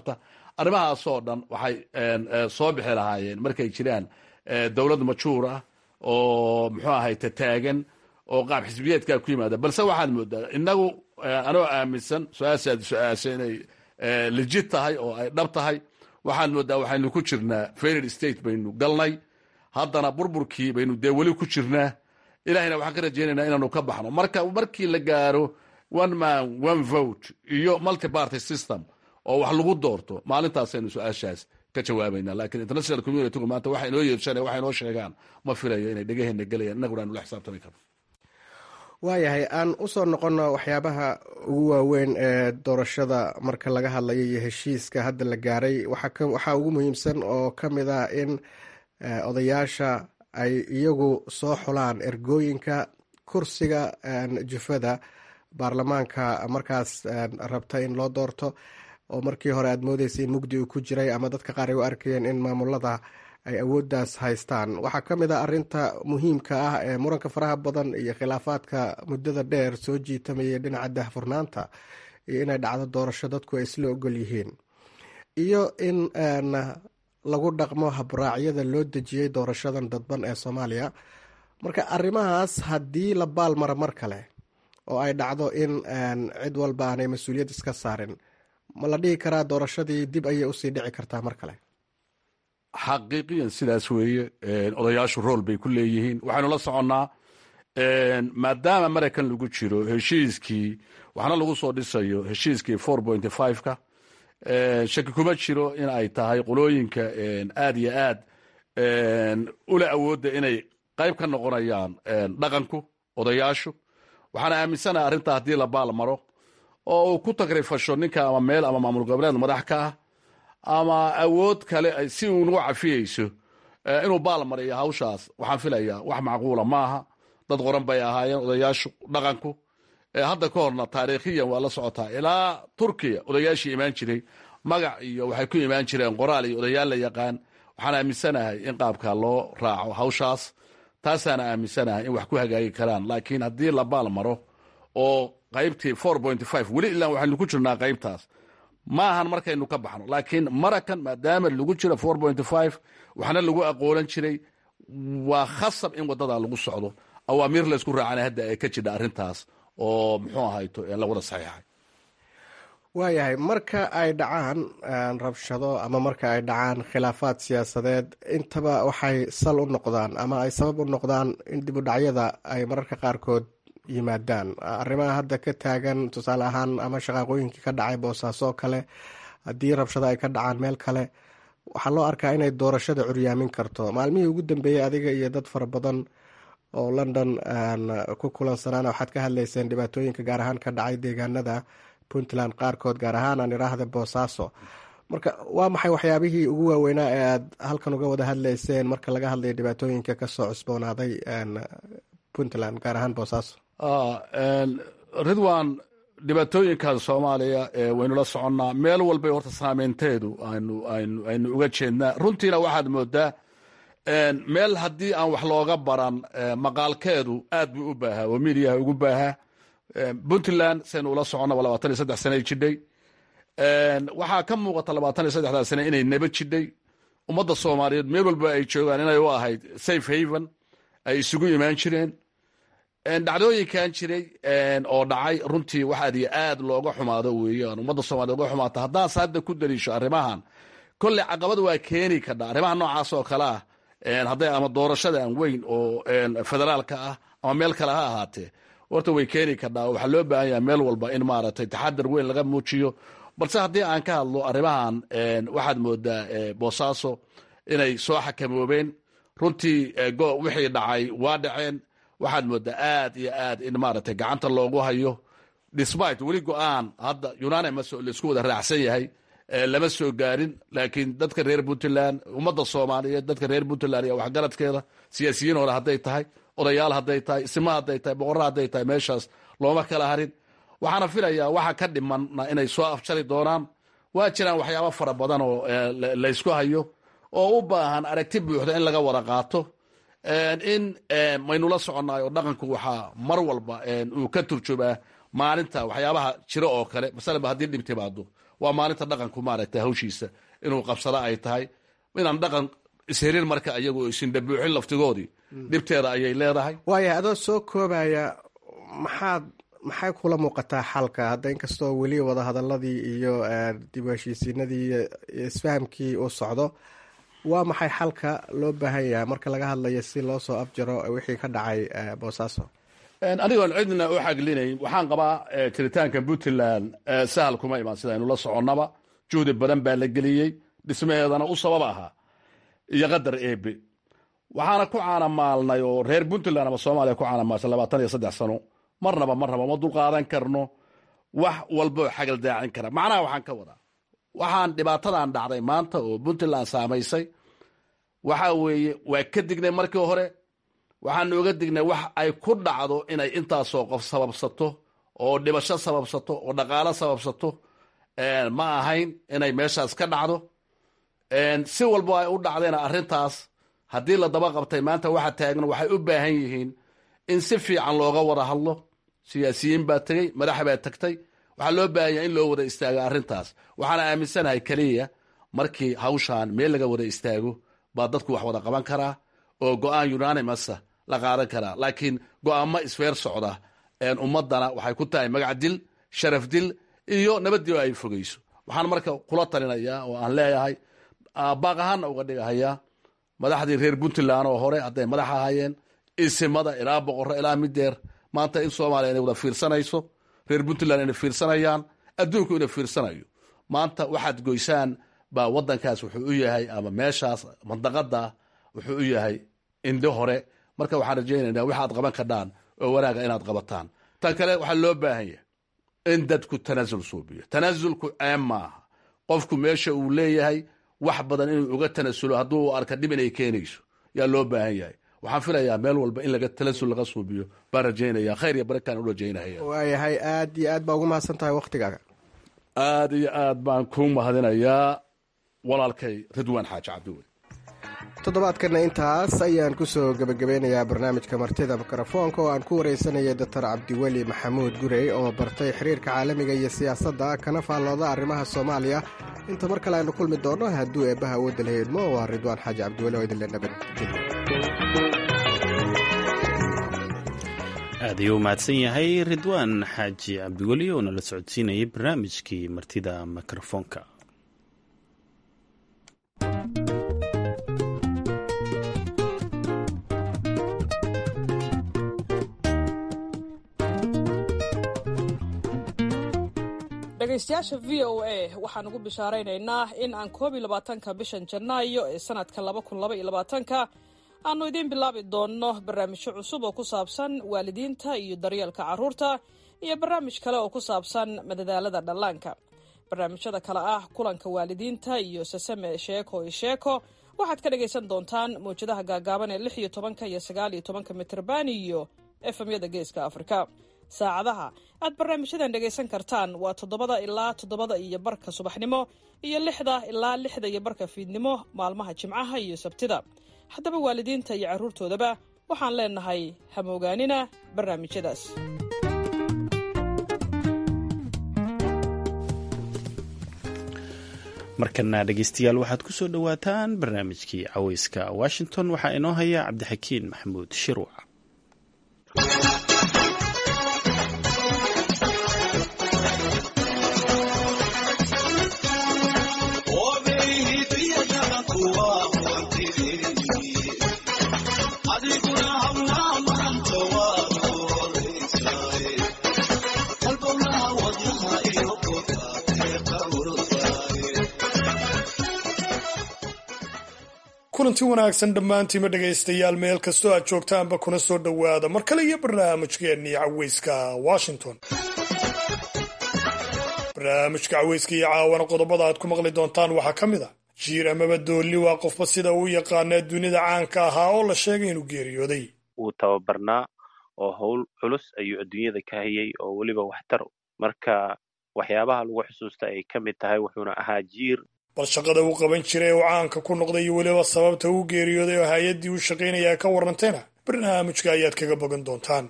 arrimahaasoo dhan waxay soo bixi lahaayeen markay jiraan dowlad majuur ah oo muxuu ahay tataagan oo qaab xisbiyeedkaa ku yimaada balse waxaad moodaa inagu anoo aaminsan su-aashaad su-aasha inay legit tahay oo ay dhab tahay waxaad moodaa waxaynu ku jirnaa failed state baynu galnay haddana burburkii baynu dee weli ku jirnaa ilahayna waxaan ka rajaynaynaa inaanu ka baxno marka markii la gaaro one man one vote iyo multiparty system oo wax lagu doorto maalintaasaynu su-aashaas ka jawaabayna lakiin international communitygu maanta waxa inoo yeershan waxa inoo sheegaan ma filayo inay dhegaheenna gelayaan innaguna aanu la xisaabtami karno waayahay aan usoo noqono waxyaabaha ugu waaweyn ee doorashada marka laga hadlayo iyo heshiiska hadda la gaaray waxaa ugu muhiimsan oo ka mid ah in odayaasha ay iyagu soo xulaan ergooyinka kursiga jufada baarlamaanka markaas rabta in loo doorto oo markii hore aad moodeysa in mugdi uu ku jiray ama dadka qaar ay u arkayeen in maamulada ay awooddaas haystaan waxaa ka mid ah arinta muhiimka ah ee muranka faraha badan iyo khilaafaadka muddada dheer soo jiitamayay dhinaca dahfurnaanta iyo inay dhacdo doorasho dadku ay isla ogol yihiin iyo in lagu dhaqmo habraacyada loo dejiyey doorashadan dadban ee soomaaliya marka arrimahaas haddii la baalmaro mar kale oo ay dhacdo in cid walba aanay mas-uuliyad iska saarin ma la dhihi karaa doorashadii dib ayay usii dhici kartaa mar kale xaqiiqiyan sidaas weeye odayaashu rool bay ku leeyihiin waxaynu la soconnaa maadaama maraykan lagu jiro heshiiskii waxna lagu soo dhisayo heshiiskii four point five-ka shaki kuma jiro in ay tahay qolooyinka aad iyo aad ula awoodda inay qayb ka noqonayaan dhaqanku odayaashu waxaana aaminsanaha arrintaa haddii la baal maro oo uu ku tagrifasho ninka ama meel ama maamul goboleed madax ka ah ama awood kale si uu nagu cafiyeyso inuu baal mariyo hawshaas waxaan filayaa wax macquula maaha dad qoran bay ahaayeen odayaashu dhaqanku hadda ka horna taariikhiyan waa la socotaa ilaa turkiya odayaashii imaan jiray magac iyo waxay ku imaan jireen qoraal iyo odayaal la yaqaan waxaan aaminsanahay in qaabka loo raaco hawshaas taasaana aaminsanahay in wax ku hagaagi karaan laakiin haddii la baal maro oo qaybtii four point five weli ilaa waxaynu ku jirnaa qaybtaas ma ahan markaynu ka baxno laakiin marakan maadaama lagu jiro four point five waxna lagu aqoolan jiray waa khasab in wadada lagu socdo awaamiir laysku raacana hadda ay ka jidha arrintaas oo muxuu ahayto la wada saxiixay waayahay marka ay dhacaan rabshado ama marka ay dhacaan khilaafaad siyaasadeed intaba waxay sal u noqdaan ama ay sabab u noqdaan in dibudhacyada ay mararka qaarkood yimaadaan arrimaha hadda ka taagan tusaale ahaan ama shaqaaqooyinkii ka dhacay boosaaso oo kale haddii rabshado ay ka dhacaan meel kale waxaa loo arkaa inay doorashada curyaamin karto maalmihii ugu dambeeyey adiga iyo dad fara badan oo london ku kulansanaana waxaad ka hadlayseen dhibaatooyinka gaar ahaan ka dhacay deegaanada puntland qaarkood gaar ahaan aan iraahda boosaaso marka waa maxay waxyaabihii ugu waaweynaa ee aad halkan uga wada hadlayseen marka laga hadlayo dhibaatooyinka kasoo cusboonaaday puntland gaar ahaan boosaaso ridwan dhibaatooyinkan soomaaliya waynu la soconnaa meel walbay horta saameynteedu aynu uga jeednaa runtiina waxaad moodaa meel haddii aan wax looga baran maqaalkeedu aad buu u baahaa oo midiyaha ugu baahaa puntland saynu ula soconnaba labaatan iyo saddex sanay jidhay waxaa ka muuqata labaatan iyo saddexdaa sane inay naba jidhay ummadda soomaaliyeed meel walba ay joogaan inay u ahayd safe haven ay isugu imaan jireen dhacdooyinkan jiray oo dhacay runtii wax aad iyo aad looga xumaado weeyaan ummadda soomaliya oga xumaata haddaas hadda ku daliisho arrimahan kolley caqabad waa keeni kadha arrimaha noocaas oo kale ah hadday ama doorashadan weyn oo federaalka ah ama meel kale ha ahaatee horta way keeni kadhaa waxaa loo baahan yaha meel walba in maaragtay taxadar weyn laga muujiyo balse haddii aan ka hadlo arrimahan waxaad moodaa boosaaso inay soo xakamoobeen runtii wixii dhacay waa dhaceen waxaad moodaa aad iyo aad in maaragtay gacanta loogu hayo despite weli go-aan hadda unanimus laisku wada raacsan yahay lama soo gaarin laakiin dadka reer puntland ummadda soomaaliyeed dadka reer puntland iyo waxgaradkeeda siyaasiyiin hore hadday tahay odayaal hadday tahay isma hadday tahay boqorra hadday tahay meeshaas looma kala harin waxaana filayaa waxa ka dhimanna inay soo afjari doonaan waa jiraan waxyaabo fara badan oo laysku hayo oo u baahan aragti buuxda in laga wada qaato in maynula soconnaay oo dhaqanku waxaa mar walba uu ka turjumaa maalinta waxyaabaha jiro oo kale masalaba haddii dhib timaado waa maalinta dhaqanku maaragtay hawshiisa inuu qabsado ay tahay inaan dhaqan isherin marka ayagu isindhabuuxin laftigoodii dhibteeda ayay leedahay waaya adoo soo koobaya maxaad maxay kula muuqataa xalka hadda inkastoo weli wadahadaladii iyo dib u heshiisiinadii iyo isfahamkii uu socdo waa maxay xalka loo baahan yahay marka laga hadlayo si loo soo afjaro wixii ka dhacay boosaaso anigoon cidna u xaglinayn waxaan qabaa jiritaanka puntland sahal kuma imaan sidaynu la soconnaba juhdi badan baa la geliyey dhismaheedana u sabab ahaa iyo qadar eebe waxaana ku caanamaalnay oo reer puntland ama soomaaliya ku caanamaalsay labaatan iyo saddex sano marnaba marnaba ma dulqaadan karno wax walboo xagal daacin kara macnaha waxaan ka wadaa waxaan dhibaatadan dhacday maanta oo puntland saamaysay waxa weeye waa ka dignay markii hore waxaan oga dignay wax ay ku dhacdo inay intaasoo qof sababsato oo dhibasho sababsato oo dhaqaalo sababsato ma ahayn inay meeshaas ka dhacdo si walbo ay u dhacdayna arrintaas haddii la daba qabtay maanta waxa taagan waxay u baahan yihiin in si fiican looga wada hadlo siyaasiyiin baa tegey madax baa tagtay waxaa loo baahan yahay in loo wada istaago arrintaas waxaana aaminsanahay keliya markii hawshaan meel laga wada istaago baa dadku wax wada qaban karaa oo go-aan unanimasa la qaadan karaa laakiin go-aamo isfeer socda ummadana waxay ku tahay magac dil sharaf dil iyo nabadii ay fogeyso waxaan marka kula talinayaa oo aan leeyahay baaq ahaanna uga dhigahayaa madaxdii reer puntland oo hore hadday madax ahaayeen isimada ilaa boqorro ilaa mideer maanta in soomaaliya inay wada fiirsanayso reer puntland inay fiirsanayaan adduunku inay fiirsanayo maanta waxaad goysaan baa wadankaas wuxuu u yahay ama meeshaas mandaqada wuxuu u yahay indho hore marka waxaan rajaynaynaa waxaad qaban kadhaan oo wanaaga inaad qabataan tan kale waxaa loo baahan yahay in dadku tanaasul suubiyo tanaasulku ceeb maaha qofku meesha uu leeyahay wax badan inuu uga tanasulo hadduu arka dhib inay keenayso yaa loo baahan yahay waxaan filayaa meel walba in laga talasul laga suubiyo baan rajaynaya khayr iyo barakaan u rajaynaya waayahay aad iyo aad baa ugu mahadsan tahay waktigaaga aad iyo aad baan kuu mahadinayaa walaalkay ridwaan xaaji cabdiweli toddobaadkana intaas ayaan kusoo gebagabeynayaa barnaamijka martida mikrofoonka oo aan ku wareysanayay doctor cabdiweli maxamuud gurey oo bartay xiriirka caalamiga iyo siyaasadda kana faallooda arrimaha soomaaliya inta mar kale aynu kulmi doonno hadduu eebbaha awoodda la heedmo waa ridwaan xaaji cabdiweli oo idinle nabadgelyo aad ayuu u mahadsan yahay ridwaan xaaji cabdiweli oo nala socodsiinayay barnaamijkii martida mikrofoonka dhegaystayaasha v o a waxaan ugu bishaaraynaynaa in aan koob iyo labaatanka bishan janaayo ee sanadka laba kun laba iyo labaatanka aanu idiin bilaabi doonno barnaamijyo cusub oo ku saabsan waalidiinta iyo daryeelka carruurta iyo barnaamij kale oo ku saabsan madadaalada dhallaanka barnaamijyada kale ah kulanka waalidiinta iyo sasame sheeko iyo sheeko waxaad ka dhagaysan doontaan mawjadaha gaagaaban ee lix iyo tobanka iyo sagaal iyo tobanka mitrban iyo efemyada geeska afrika saacadaha aad barnaamijyadan dhegaysan kartaan waa toddobada ilaa toddobada iyo barka subaxnimo iyo lixda ilaa lixda iyo barka fiidnimo maalmaha jimcaha iyo sabtida haddaba waalidiinta iyo carruurtoodaba waxaan leenahay hamoogaanina barnaamijyadaas markana dhegeystayaal waxaad ku soo dhowaataan barnaamijkii caweyska washington waxaa inoo haya cabdixakiin maxamuud shiruuc kulanti wanaagsan dhammaantiima dhegaystayaal meel kastoo aad joogtaanba kuna soo dhowaada mar kale iyo barnaamijkeennii caweyska washington barnaamijka caweyska iyo caawana qodobada aad ku maqli doontaan waxaa ka mid a jiir amaba doolli waa qofba sida uu yaqaanaa dunida caanka ahaa oo la sheegay inuu geeriyooday wuu tababarnaa oo howl culus ayuu adduunyada ka hayay oo weliba waxtar marka waxyaabaha lagu xusuusta ay ka mid tahay wuxuuna ahaa jiir bal shaqada uu qaban jiray oo caanka ku noqday iyo weliba sababta uu geeriyooday oo hay-addii uu shaqaynaya ka warrantayna barnaamijka ayaad kaga bogan doontaan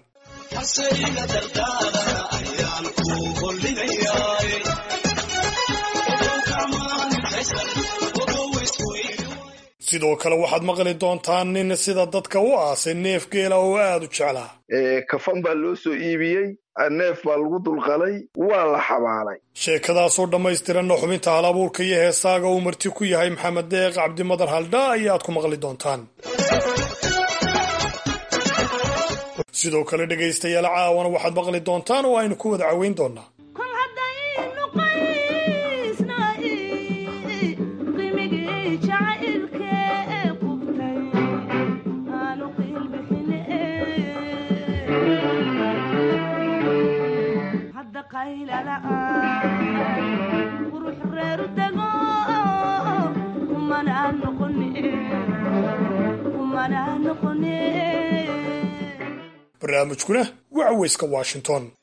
sidoo kale waxaad maqli doontaan nin sida dadka u aasay neef geela oo aad u jeclaa kafan baa loo soo iibiyey neef baa lagu dulqalay waa la xabaalay sheekadaasoo dhammaystiranna xubinta hal abuurka iyo heesaaga uu marti ku yahay maxamed deeq cabdimadar haldhaa ayaad ku maqli doontaan sidoo kale dhegaystayaal caawana waxaad maqli doontaan oo aynu ku wada caweyn doonaa barnaamijkuna waa caweyska washington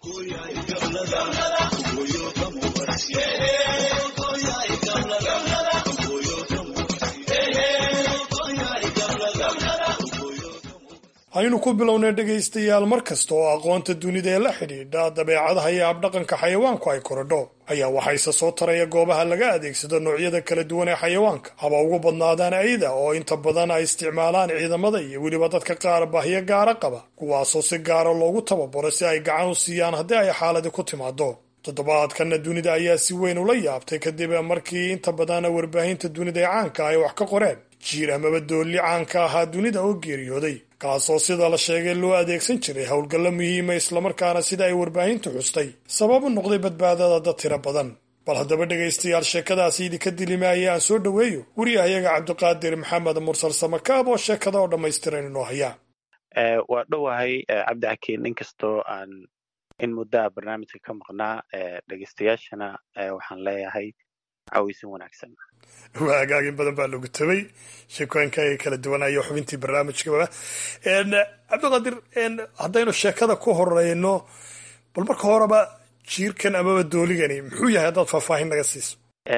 aynu ku bilownay dhegaystayaal mar kasta oo aqoonta dunida ee la xidhiidha dabeecadaha iyo abdhaqanka xayawaanku ay korodho ayaa waxayse soo taraya goobaha laga adeegsado noocyada kala duwan ee xayawaanka haba ugu badnaadaan ayda oo inta badan ay isticmaalaan ciidamada iyo weliba dadka qaar baahiyo gaara qaba kuwaasoo si gaara loogu tababaro si ay gacan u siiyaan haddii ay xaaladi ku timaado toddobaadkanna dunida ayaa si weyn ula yaabtay kadib markii inta badan warbaahinta dunida ee caanka ay wax ka qoreen jiir amaba doolli caanka ahaa dunida oo geeriyooday kaasoo sida la sheegay loo adeegsan jiray howlgallo muhiima islamarkaana sida ay warbaahintu xustay sabab u noqday badbaadada dad tiro badan bal haddaba dhegaystayaal sheekadaasi idinka dilimaaya aan soo dhoweeyo wariyahayaga cabdiqaadir maxamed mursal samakaab oo sheekada oo dhammaystiran inoo hayaa waa dhowahay cabdixakiin inkastoo aan in muddaa barnaamijka ka maqnaa dhegaystayaashana waxaan leeyahay caweysin wanaagsan waa hagaagin badan baa lagu tabay sheekooyinkaaga kala duwanayo xubintii barnaamijkaba cabdiqaadir haddaynu sheekada ku horeyno bal marka horeba jiirkan amaba dooligani muxuu yahay haddaad faahfaahin naga siiso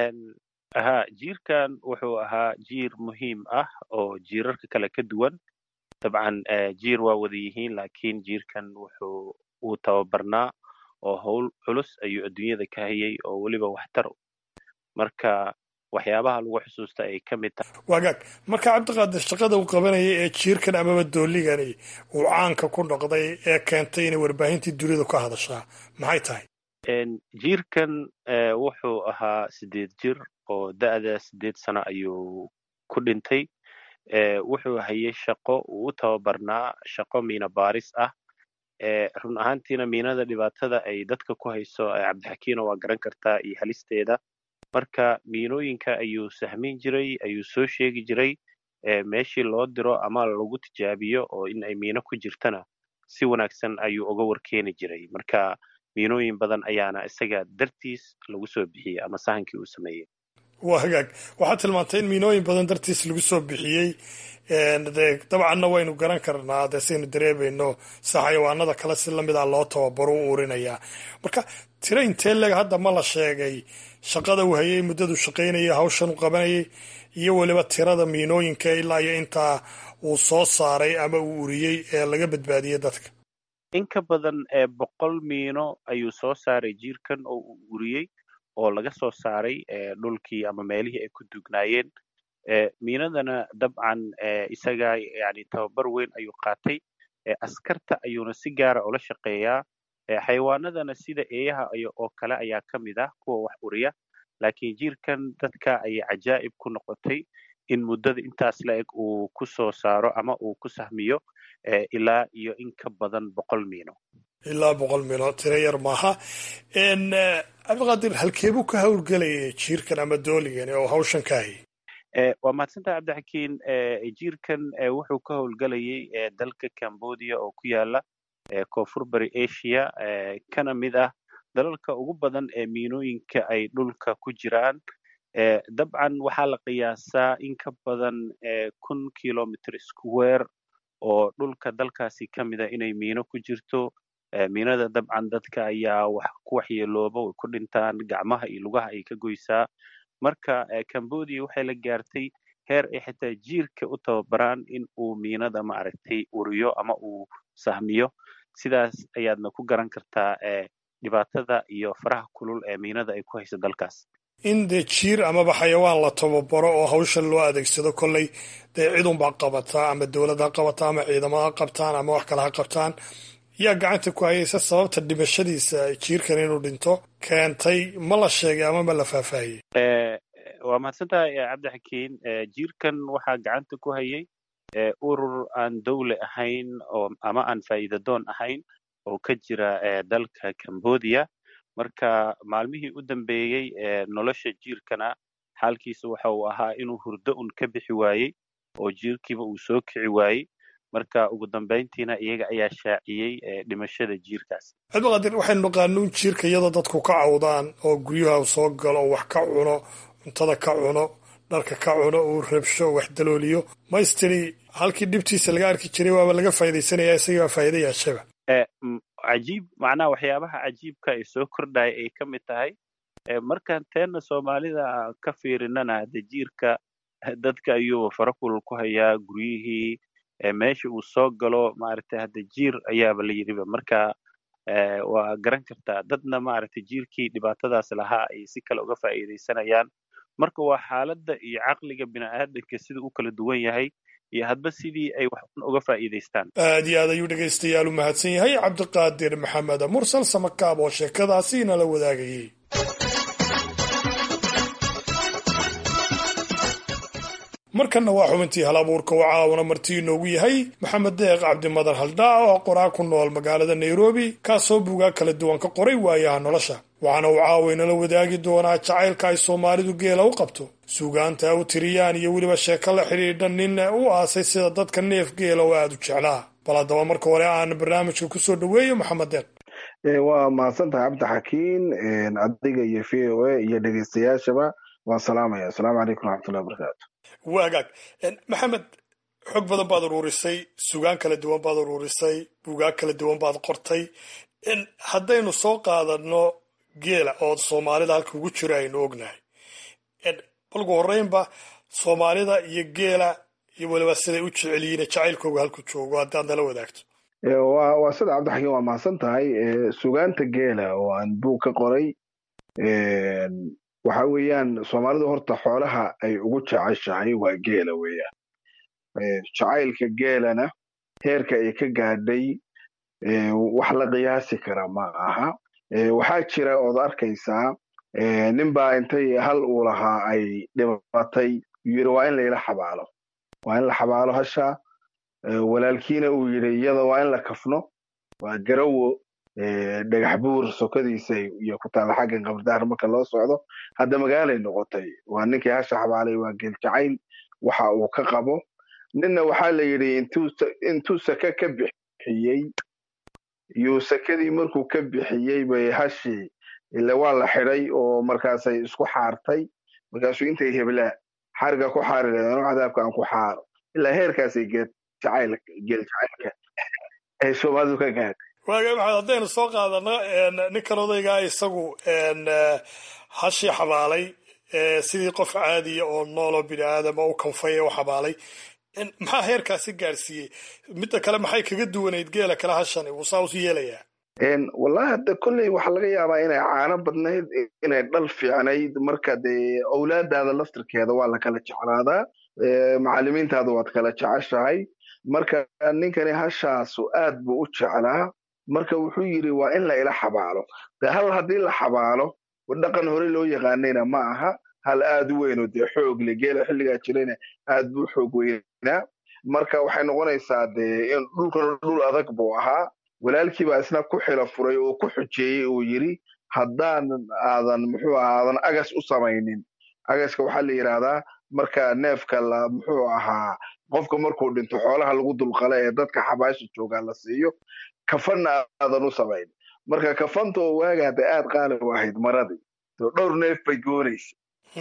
ha jiirkan wuxuu ahaa jiir muhiim ah oo jiirarka kale ka duwan dabcan jiir waa wada yihiin laakiin jiirkan wuxuu uu tababarnaa oo howl culus ayuu adduunyada ka hayay oo weliba waxtar marka waxyaabaha lagu xusuusta ay ka mid tahay waagaag marka cabdiqaadir shaqada uu qabanayay ee jiirkan amaba dooligani uu caanka ku noqday ee keentay inay warbaahintii dunidu ka hadashaa maxay tahay jiirkan wuxuu ahaa sideed jir oo da'da sideed sano ayuu ku dhintay wuxuu hayay shaqo uu u tababarnaa shaqo miina baaris ah run ahaantiina miinada dhibaatada ay dadka ku hayso cabdixakiino waa garan kartaa iyo halisteeda marka miinooyinka ayuu sahmin jiray ayuu soo sheegi jiray meeshii loo diro ama lagu tijaabiyo oo in ay miino ku jirtana si wanaagsan ayuu uga warkeeni jiray marka miinooyin badan ayaana isaga dartiis lagu soo bixiyey ama sahankii uu sameeyey waa hagaag waxaad tilmaantay in miinooyin badan dartiis lagu soo bixiyey de dabcanna waynu garan karnaa dee saynu dareemayno si xayawaanada kale si lamid ah loo tababaro u urinayaa marka tiro intee leg hadda ma la sheegay shaqada uu hayay muddadu shaqaynayay hawshan u qabanayay iyo weliba tirada miinooyinka ilaa iyo intaa uu soo saaray ama uu uriyey ee laga badbaadiyey dadka in ka badan ee boqol miino ayuu soo saaray jiirkan oo uu uriyey oo laga soo saaray dhulkii ama meelihii ay ku dugnaayeen miinadana dabcan isaga yani tababar weyn ayuu qaatay askarta ayuuna si gaara ula shaqeeyaa xayawaanadana sida eeyaha oo kale ayaa ka mid ah kuwa wax uriya laakiin jiirkan dadka ayay cajaa'ib ku noqotay in muddada intaas la eg uu ku soo saaro ama uu ku sahmiyo ilaa iyo in ka badan boqol miino ilaa boqol miino tiro yar maaha cabdiqaadir halkeebuu ka howlgelayay jiirkan ama dooligani oo hawshan ka hayay waa mahadsantaha cabdixakiin jiirkan wuxuu ka howlgelayay dalka cambodia oo ku yaala koonfur bari asia kana mid ah dalalka ugu badan ee miinooyinka ay dhulka ku jiraan dabcan waxaa la qiyaasaa in ka badan kun kilomitr square oo dhulka dalkaasi ka mida inay miino ku jirto miinada dabcan dadka ayaa wax ku waxyeelooba way ku dhintaan gacmaha iyo lugaha ay ka goysaa marka cambodia waxay la gaartay heer ay xitaa jiirka u tababaraan in uu miinada maaragtay uriyo ama uu sahmiyo sidaas ayaadna ku garan kartaa dhibaatada iyo faraha kulul ee miinada ay ku hayso dalkaas in dee jiir amaba xayawaan la tababaro oo hawshan loo adeegsado kolley dee cidunbaa qabataa ama dowlad ha qabataa ama ciidamada ha qabtaan ama wax kale ha qabtaan yaa gacanta ku hayaysa sababta dhimashadiisa jiirkan inuu dhinto keentay ma la sheegay ama ma la faahfaahiyey waa mahadsantahay cabdixakiin jiirkan waxaa gacanta ku hayay urur aan dowle ahayn oo ama aan faa'iidadoon ahayn oo ka jira dalka cambodia marka maalmihii u dambeeyey nolosha jiirkana xaalkiisa waxa uu ahaa inuu hurdo un ka bixi waayey oo jiirkiiba uu soo kici waayey marka ugu dambayntiina iyaga ayaa shaaciyey dhimashada jiirkaas cabdiqaadir waxaynu naqaanuun jiirka iyadoo dadku ka cawdaan oo guryaha u soo galo oo wax ka cuno cuntada ka cuno dharka ka cuno uu rabsho wax dalooliyo maystiri halkii dhibtiisa laga arki jiray waaba laga faa'iidaysanaya isagii baa faa'iida yaashaba cajiib macnaha waxyaabaha cajiibka ee soo kordhaya ay ka mid tahay markaan teenna soomaalida ka fiirinana hade jiirka dadka ayuu farakulul ku hayaa guryihii meesha uu soo galo maaragtay hadde jiir ayaaba la yidhiba marka waa garan kartaa dadna maaragtay jiirkii dhibaatadaas lahaa ay si kale uga faa'iidaysanayaan marka waa xaaladda iyo caqliga bini'aadanka sida u kala duwan yahay iyo hadba sidii ay wax uga faa'iidaystaan aad iyo aad ayuu dhegaystayaal u mahadsan yahay cabdiqaadir maxamed mursal samakaab oo sheekadaasi nala wadaagayey markanna waa xubintii hal abuurka oo caawuna martii inoogu yahay maxamed deeq cabdimadar haldhaa oo qoraa ku nool magaalada nairobi kaasoo buugaa kala duwan ka qoray waayaha nolosha waxaana uu caawaynala wadaagi doonaa jacaylka ay soomaalidu geela u qabto suugaanta u tiriyaan iyo weliba sheeko la xidhiidha nin u aasay sida dadka neef geela oo aada u jeclaa bal haddaba marka hore aan barnaamijka kusoo dhoweeyo maxamed deeq waa mahadsantahay cabdixakiin adiga iyo v o a iyo dhegeystayaashaba waan salaamaya asalaamu calaykum raxmatullahi wabarakaatu waagaag maxamed xog badan baad uruurisay sugaan kala duwan baad uruurisay buugaag kala duwan baad qortay haddaynu soo qaadano geela oo soomaalida halka ugu jiro aynu ognahay balgu horreynba soomaalida iyo geela iyo weliba siday u jecel yihiin jacaylkooga halku joogo haddaad nala wadaagto wa waa sida cabdixakiin waa mahadsan tahay sugaanta geela oo aan buug ka qoray waxa weeyaan soomaalidu horta xoolaha ay ugu jeceshahay waa geela weeyaan jacaylka geelana heerka ay ka gaadhay wax la qiyaasi kara ma aha waxaa jira ood arkaysaa ninbaa intay hal uu lahaa ay dhibatay yiri waa in layla xabaalo waa in la xabaalo hasha walaalkiina uu yidhi iyada waa in la kafno waa garawo dhagax buur sokadiisa iyo ku taalla xaggan qabardaar marka loo socdo hadda magaalay noqotay waa ninkii hasha xabaalay waa geel jacayl waxa uu ka qabo ninna waxaa la yidhi intuu sake ka bixiyey yuu sakadii markuu ka bixiyey bay hashii ile waa la xidhay oo markaasay isku xaartay markaasuu intay heblaa xariga ku xaari leedaan cadaabka aan ku xaaro ilaa heerkaasay geel jacayl geel jacaylka ay soomaalidu ka gaadhay waaga maxamed haddaynu soo qaadano ninkan odaygaa isagu hashii xabaalay sidii qof caadiya oo nooloo bini aadama u kanfay u xabaalay maxaa heerkaasi gaadhsiiyey midda kale maxay kaga duwanayd geela kale hashani wuu saa usu yeelayaa wallahi hadda kolley waxaa laga yaabaa inay caano badnayd inay dhal fiicnayd marka dee owlaadaada laftirkeeda waa la kala jeclaadaa macallimiintaada waad kala jeceshahay marka ninkani hashaasu aad buu u jeclaa marka wuxuu yidhi waa in la ila xabaalo de hal haddii la xabaalo dhaqan hore loo yaqaanayna ma aha hal aad u weynoo dee xoogle geela xilligaa jirayna aad buu xoog weynaa marka waxay noqonaysaa dee in dhulkan dhul adag buu ahaa walaalkii baa isna ku xilo furay oo ku xujeeyey uu yidhi haddaan aadan muxuu aha aadan agas u samaynin agaska waxaa la yidhaahdaa marka neefka la muxuu ahaa qofka markuu dhinto xoolaha lagu dulqala ee dadka xabaasha joogaa la siiyo kafanna aadan u samayn marka kafanta oo waaga hadda aad qaali u ahayd maradii so dhowr neef bay goonaysa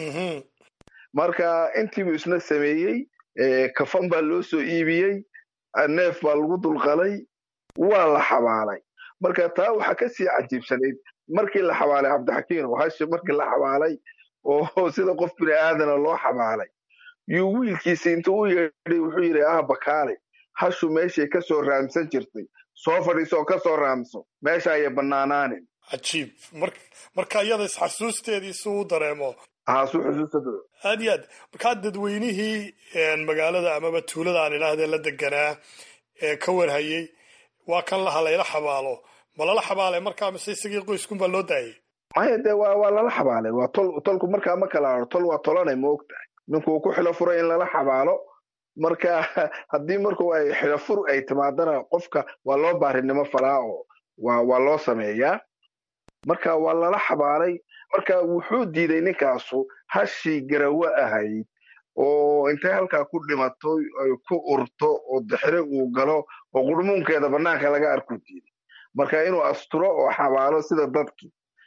marka intiibuu isna sameeyey kafan baa loo soo iibiyey neef baa lagu dulqalay waa la xabaalay marka taa waxaa ka sii cajiibsanayd markii la xabaalay cabdixakiin oo hashi markii la xabaalay oo sida qof bini aadana loo xabaalay yuu wiilkiisa intuu u yeedhay wuxuu yidhi ah bakaale hashu meeshay ka soo raamsan jirtay soo fadhiiso oo ka soo raamso meesha ayay bannaanaanin cajiib mar marka iyada isxasuusteedii si uu dareemo haa su xusuustada aad iyo aad markaa dadweynihii magaalada amaba tuulada aan idhaahdee la deganaa ee ka warhayey waa kan laha layla xabaalo ma lala xabaalay markaa mise isagii qoyskunbaa loo daayay maya dee waa waa lala xabaalay waa tol tolku markaa ma kala haro tol waa tolanay ma ogtahay ninkuu ku xilo furay in lala xabaalo marka haddii marku ay xilo fur ay timaadana qofka waa loo baarinimo falaa oo waa waa loo sameeyaa marka waa lala xabaalay marka wuxuu diiday ninkaasu hashii garawo ahayd oo intay halkaa ku dhimato ay ku urto oo dixire uu galo oo qurmuunkeeda banaanka laga arku diiday marka inuu asturo oo xabaalo sida dadkii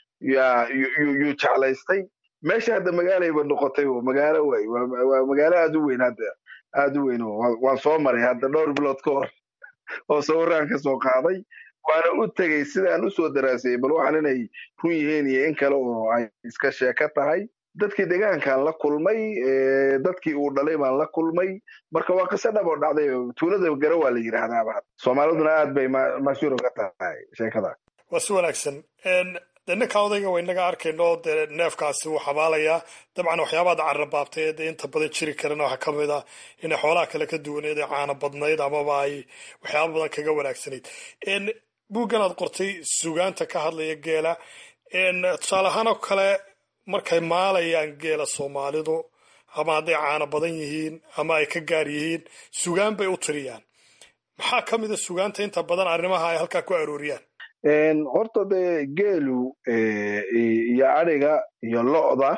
yuu jeclaystay meesha hadda magaalayba noqotay oo magaalo waay waa magaalo aad u weyn hadda aad u weyn waan soo maray hadda dhowr bilood ka hor oo sawiraan ka soo qaaday waana u tegey sidaan usoo daraasayey bal waxaan inay run yihiin iyo in kale oo ay iska sheeko tahay dadkii deegaankaan la kulmay dadkii uu dhalay baan la kulmay marka waa qiso dhab oo dhacday tuulada garo waa la yidhaahdaaba soomaaliduna aad bay mashhuur uga tahay sheekada waa si wanaagsan dee ninka odayga wa inaga arkayno dee neefkaasi wuu xabaalayaa dabcan waxyaabaad carrabaabtay ee dee inta badan jiri karana waxaa ka mid ah inay xoolaha kale ka duwaneed ee caana badnayd amaba ay waxyaaba badan kaga wanaagsanayd buuggan aad qortay sugaanta ka hadlaya geela tusaale ahaan oo kale markay maalayaan geela soomaalidu ama hadday caana badan yihiin ama ay ka gaar yihiin sugaan bay u tiriyaan maxaa ka mid a sugaanta inta badan arrimaha ay halkaa ku arooriyaan horta dee geelu iyo adhiga iyo lo'da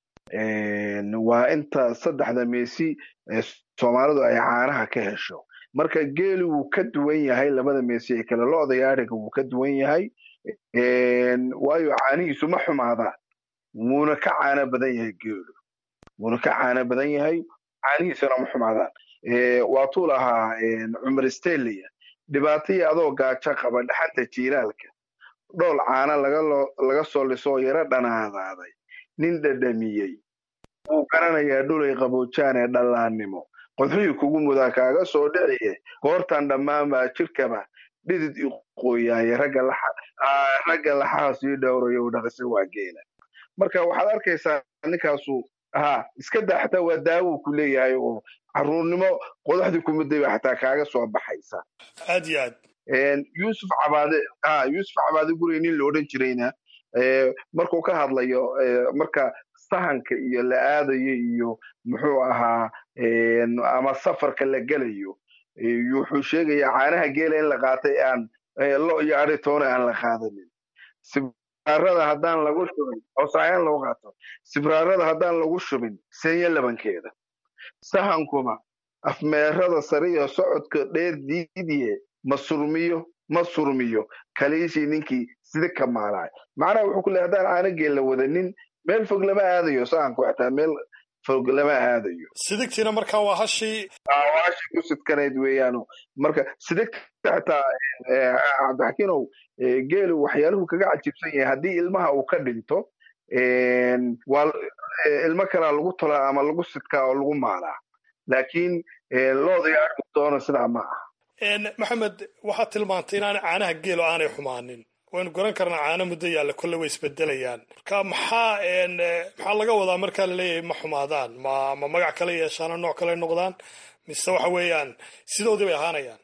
waa inta saddexda meesi soomaalidu ay caanaha ka hesho marka geelu wuu ka duwan yahay labada meesi ee kale lo'da iyo adhiga wuu ka duwan yahay waayo caanihiisu ma xumaadaan wuuna ka caano badan yahay geelu wuuna ka caano badan yahay caanihiisuna ma xumaadaan waatuu lahaa cumar stelia dhibaatayii adoo gaajo qaba dhaxanta jiilaalka dhool caana laga soo lisoo yaro dhanaadaaday nin dhadhamiyey wuu garanayaa dhulay qaboojaan ee dhallaannimo qodxihii kugu mudaa kaaga soo dhiciye goortan dhammaan baa jirkaba dhidid iqooyaaye ragga laxaha sii dhowrayo dhaqisa waa geela marka waxaad arkaysaa ninkaasu ha iska daa xataa waa daawuu ku leeyahay oo caruurnimo qodaxdii kumiday ba xataa kaaga soo baxaysa aad iyo aad yuusuf cabaade ha yuusuf cabaade gurey nin la odhan jirayna markuu ka hadlayo marka sahanka iyo la aadayo iyo muxuu ahaa ama safarka la gelayo wuxuu sheegayaa caanaha geela in la qaatay aan lo iyo adhitoona aan la qaadanin sibraarada haddaan lagu shubin oosayaan lagu qaato sibraarada haddaan lagu shubin senya labankeeda sahankuma afmeerada sare iyo socodka dheer diidiye ma surmiyo ma surmiyo kaliishii ninkii sida ka maalaay macnaha wuxuu ku leey haddaan caano geel la wadanin meel fog lama aadayo sahanku xataa meel fog lama aadayo sidigtiina markaa waa hashii waa hashii ku sidkanayd weeyaano marka sidigta xataa cabdixakiinow geelu waxyaaluhu kaga cajiibsan yahay haddii ilmaha uu ka dhinto waa ilmo kalaa lagu tolaa ama lagu sidkaa oo lagu maalaa laakiin looda iyo arkidoona sidaa ma aha maxamed waxaad tilmaantay inaanay caanaha geelo aanay xumaanin waynu garan karnaa caano muddo yaalla kolle way isbedelayaan marka maxaa maxaa laga wadaa markaa laleeyahay ma xumaadaan ma ma magac kale yeeshaano nooc kale noqdaan mise waxa weeyaan sidoodii bay ahaanayaan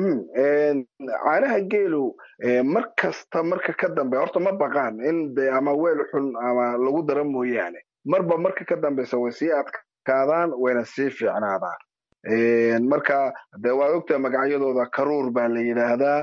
caanaha geelu mar kasta marka ka dambe horta ma baqaan in de ama weel xun ama lagu dara mooyaane marba marka ka dambeysa way sii adkaadaan wayna sii fiicnaadaan marka de waad ogtaa magacyadooda karuur baa la yidhaahdaa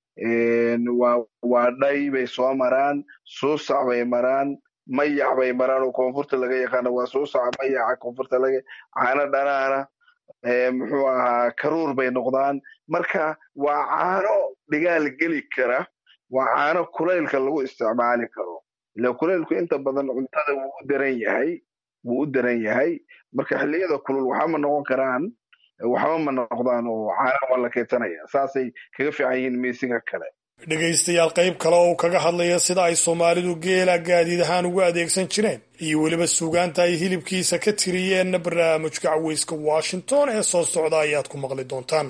waa dhay bay soo maraan suusac bay maraan mayac bay maraan oo koonfurta laga yaqaano waa suusaca mayaca koonfurta laga caano dhanaana muxuu ahaa karuur bay noqdaan marka waa caano dhigaal geli kara waa caano kulaylka lagu isticmaali karo ila kulaylku inta badan cuntada wuu u daran yahay wuu u daran yahay marka xilliyada kulul waxama noqon karaan waxba ma noqdaan oo caana waa la keydsanaya saasay kaga fiican yihiin miisiga kale dhegaystayaal qayb kale oo uu kaga hadlaya sida ay soomaalidu geela gaadiid ahaan ugu adeegsan jireen iyo weliba suugaanta ay hilibkiisa ka tiriyeenna barnaamijka caweyska washington ee soo socda ayaad ku maqli doontaan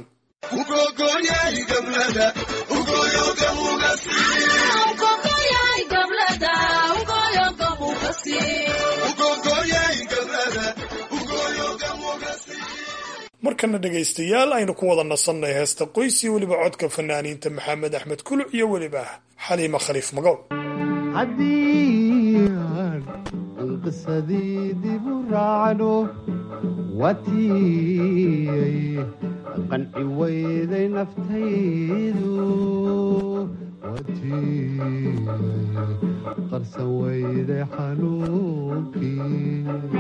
markana dhegaystayaal aynu ku wada nasannay heesta qoys iyo weliba codka fanaaniinta maxamed axmed kuluc iyo weliba xaliima khaliif magow haddii aan qisadii dib u raacno watiyay qanci weyday naftaydu watiyay qarsan weyday xanuunkii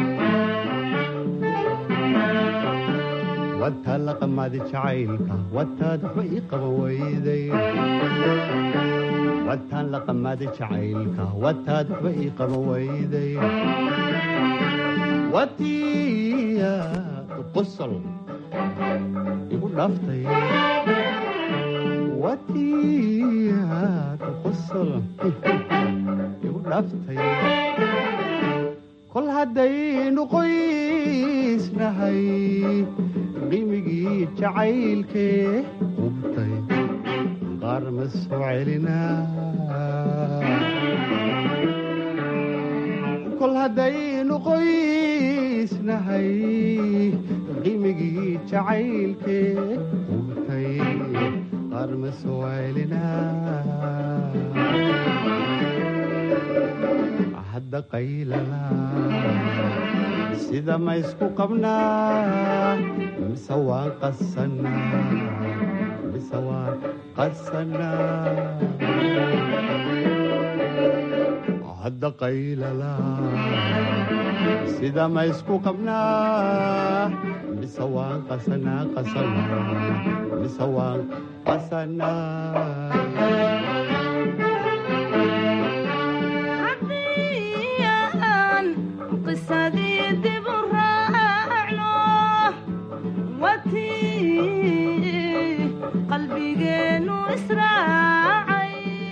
wataa la qamaadi jacaylka wataad waxba ii qaban weyday wataan la qamaadi jacaylka wataad waxba ii qaban weyday watiya qosol igu dhaaftay watiyaad qosol igu dhaaftay kol haddaynu qoysnahay qimigii jacaylkee qubtay qaar ma soo celinaa kol haddaynu qoysnahay qimigii jacaylkee qubtay qaar ma soo celinaa hadda qaylala sida ma isku qabnaa mise waan qasanaa mise waan qasanaa hadda qaylala sida ma isku qabnaa mise waan qasanaa qasanaa mise waan qasanaa qalbigeenu israacay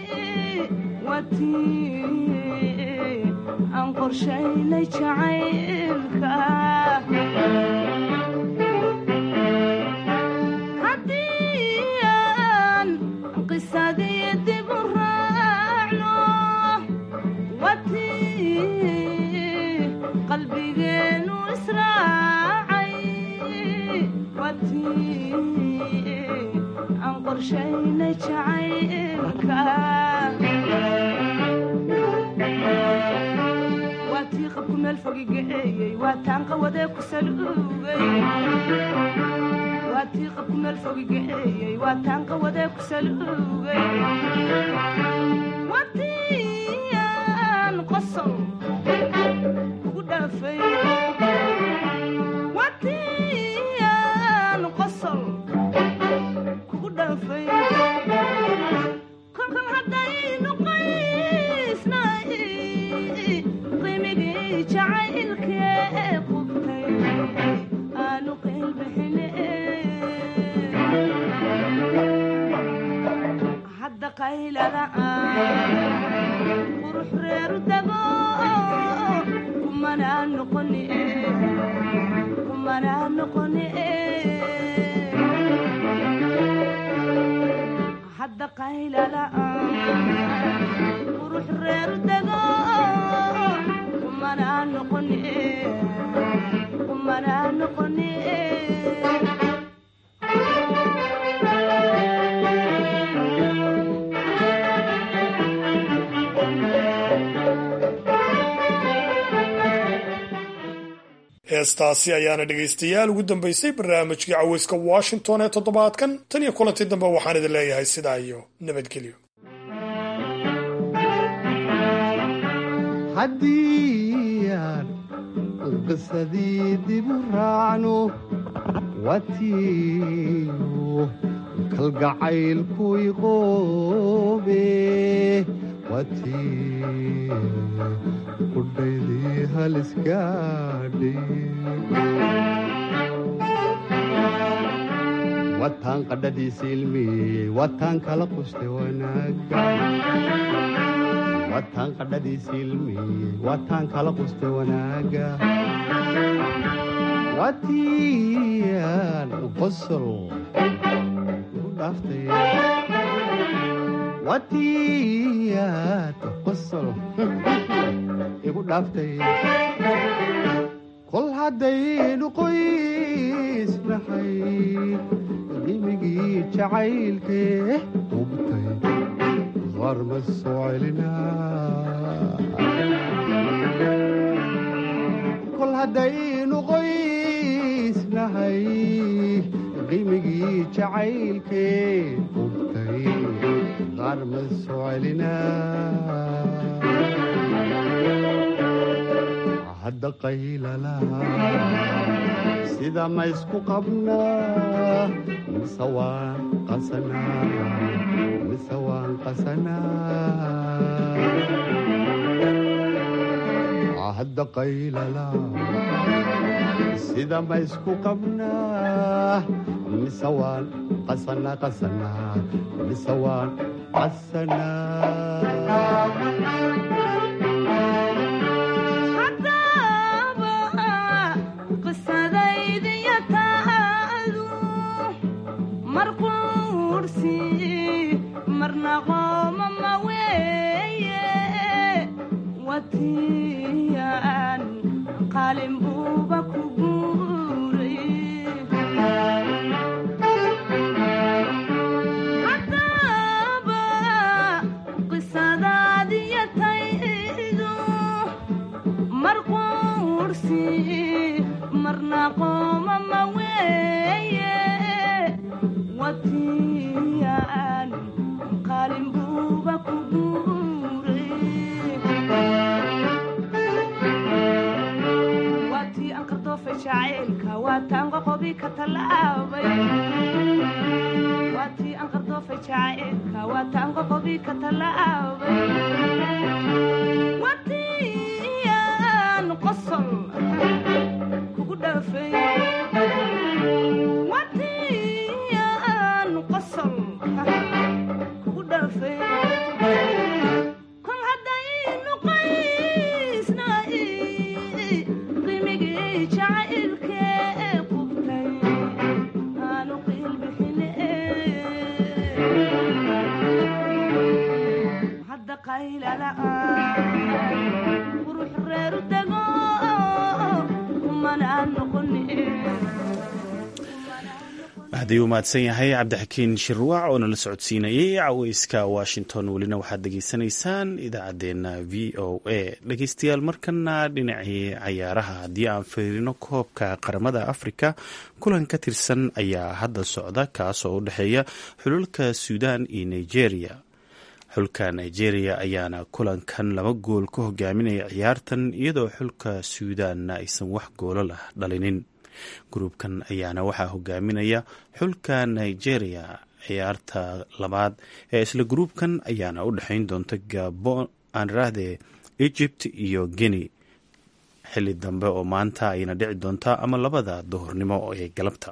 watii aan qorshaynay jacaylka haddii aan qisadii dib u raacno watii qalbigeenu israacay watii aan qorshaynay jacaylka waa tii qabku meel fogigaeeyey waa taan qawadee ku saluugay waa tii qabku meel fogigaeeyey waa taan qawadee ku saluugay waa tii aan qosol kugu dhaafay waa tii aan qosol kugu dhaafay kolkan haddaynu qaysnay qimigii jacaylkee qubtay aanu qeylbixine hadda qaylada qurux reeru dago kumanaa noqoni kumanaa noqoni hadda qaylada qurux reeru dago kumanaa noqoni kumanaa noqoni heestaasi ayaana dhegaystayaal ugu dambaysay barnaamijkii caweyska washington ee toddobaadkan tan iyo kulantii dambe waxaan idin leeyahay sidaa iyo nabadgelyo haddii aan qisadii dib u raacno watiyu kalgacaylku iqoobe watii qudhaydii halisgaadhay wataan qadhadiisa ilmiyey wataan kala quste wanaaga wataan qadhadiisa ilmiyey wataan kala quste wanaaga watiyaan qosol igu dhaaftay watiyaad qosol igu dhaaftay kol haddaynu qoysnahay qimigii jacaylkee hubtay qaar ma soo celinaa kol haddaynu qoysnahay qimigii jacaylkee hubtay qaar ma soo celinaa hadda qaylala sida ma isku qabnaa mise waan qasanaa mise waan qasanaa hadda qaylala sida ma isku qabnaa mise waan qasanaa qasanaa mise waan qasanaa haddii uu mahadsan yahay cabdixakiin shirwaac oo nala socodsiinayay caweyska washington welina waxaad dhegeysanaysaan idaacaddeenna v o a dhegeystayaal markana dhinacii cayaaraha haddii aan fiirino koobka qaramada afrika kulan ka tirsan ayaa hadda socda kaasoo u dhexeeya xululka suudan iyo nigeria xulka nigeria ayaana kulankan laba gool ka hogaaminaya ciyaartan iyadoo xulka suudanna aysan wax goolo lah dhalinin gruubkan ayaana waxaa hogaaminaya xulka nigeria ciyaarta labaad ee isla gruubkan ayaana u dhexeyn doonta gabon aanrahde egypt iyo guinea xili dambe oo maanta ayna dhici doontaa ama labada duhurnimo ee galabta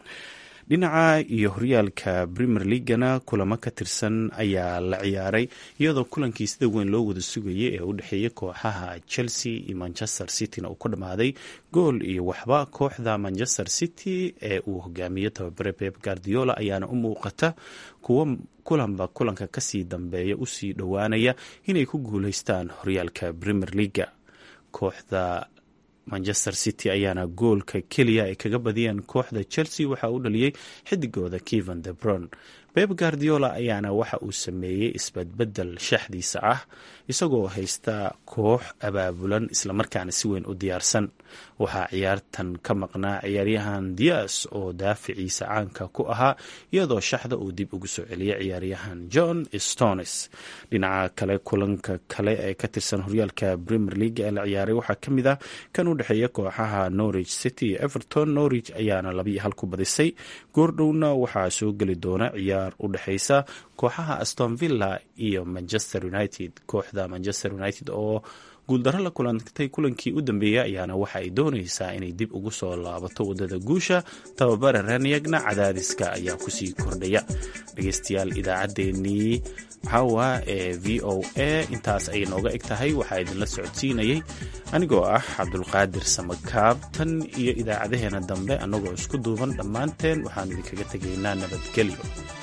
dhinaca iyo horyaalka premier leagana kulamo ka tirsan ayaa la ciyaaray iyadoo kulankii sida weyn loo wada sugayay ee u dhexeeyay kooxaha chelsea iyo manchester cityna uu ka dhammaaday gool iyo waxba kooxda manchester city ee uu hogaamiyo tababare pep guardiola ayaana u muuqata kuwo kulanba kulanka kasii dambeeya usii dhowaanaya inay ku guuleystaan horyaalka premier leaga kooxda manchester city ayaana goolka keliya ay kaga badiyeen kooxda chelsea waxa uu dhaliyey xidigooda kevan debron beb guardiola ayaana waxa uu sameeyey isbadbedel shaxdiisa ah isagoo haysta koox abaabulan islamarkaana si weyn u diyaarsan waxaa ciyaartan ka maqnaa ciyaaryahan dias oo daaficiisa caanka ku ahaa iyadoo shaxda uu dib ugu soo celiyay ciyaaryahan john stones dhinaca kale kulanka kale ee ka tirsan horyaalka premier league ee la ciyaaray waxaa ka mid ah kan u dhexeeya kooxaha norwich city iyo everton norwich ayaana labiiyo hal ku badisay goordhowna waxaa soo geli doona ciyaar u dhexeysa kooxaha aston villa iyo manchester united kooxda manchester united oo guuldaro la kulantay kulankii u dambeeyay ayaana waxa ay doonaysaa inay dib ugu soo laabato wadada guusha tababare raniyagna cadaadiska ayaa kusii kordhaya dhegeystayaal idaacaddeenii waxaawa ee v o a intaas ayay nooga eg tahay waxaa idinla socodsiinayay anigoo ah cabdulqaadir samakaab tan iyo idaacadaheena dambe annagoo isku duuban dhammaanteen waxaan idinkaga tegaynaa nabadgelyo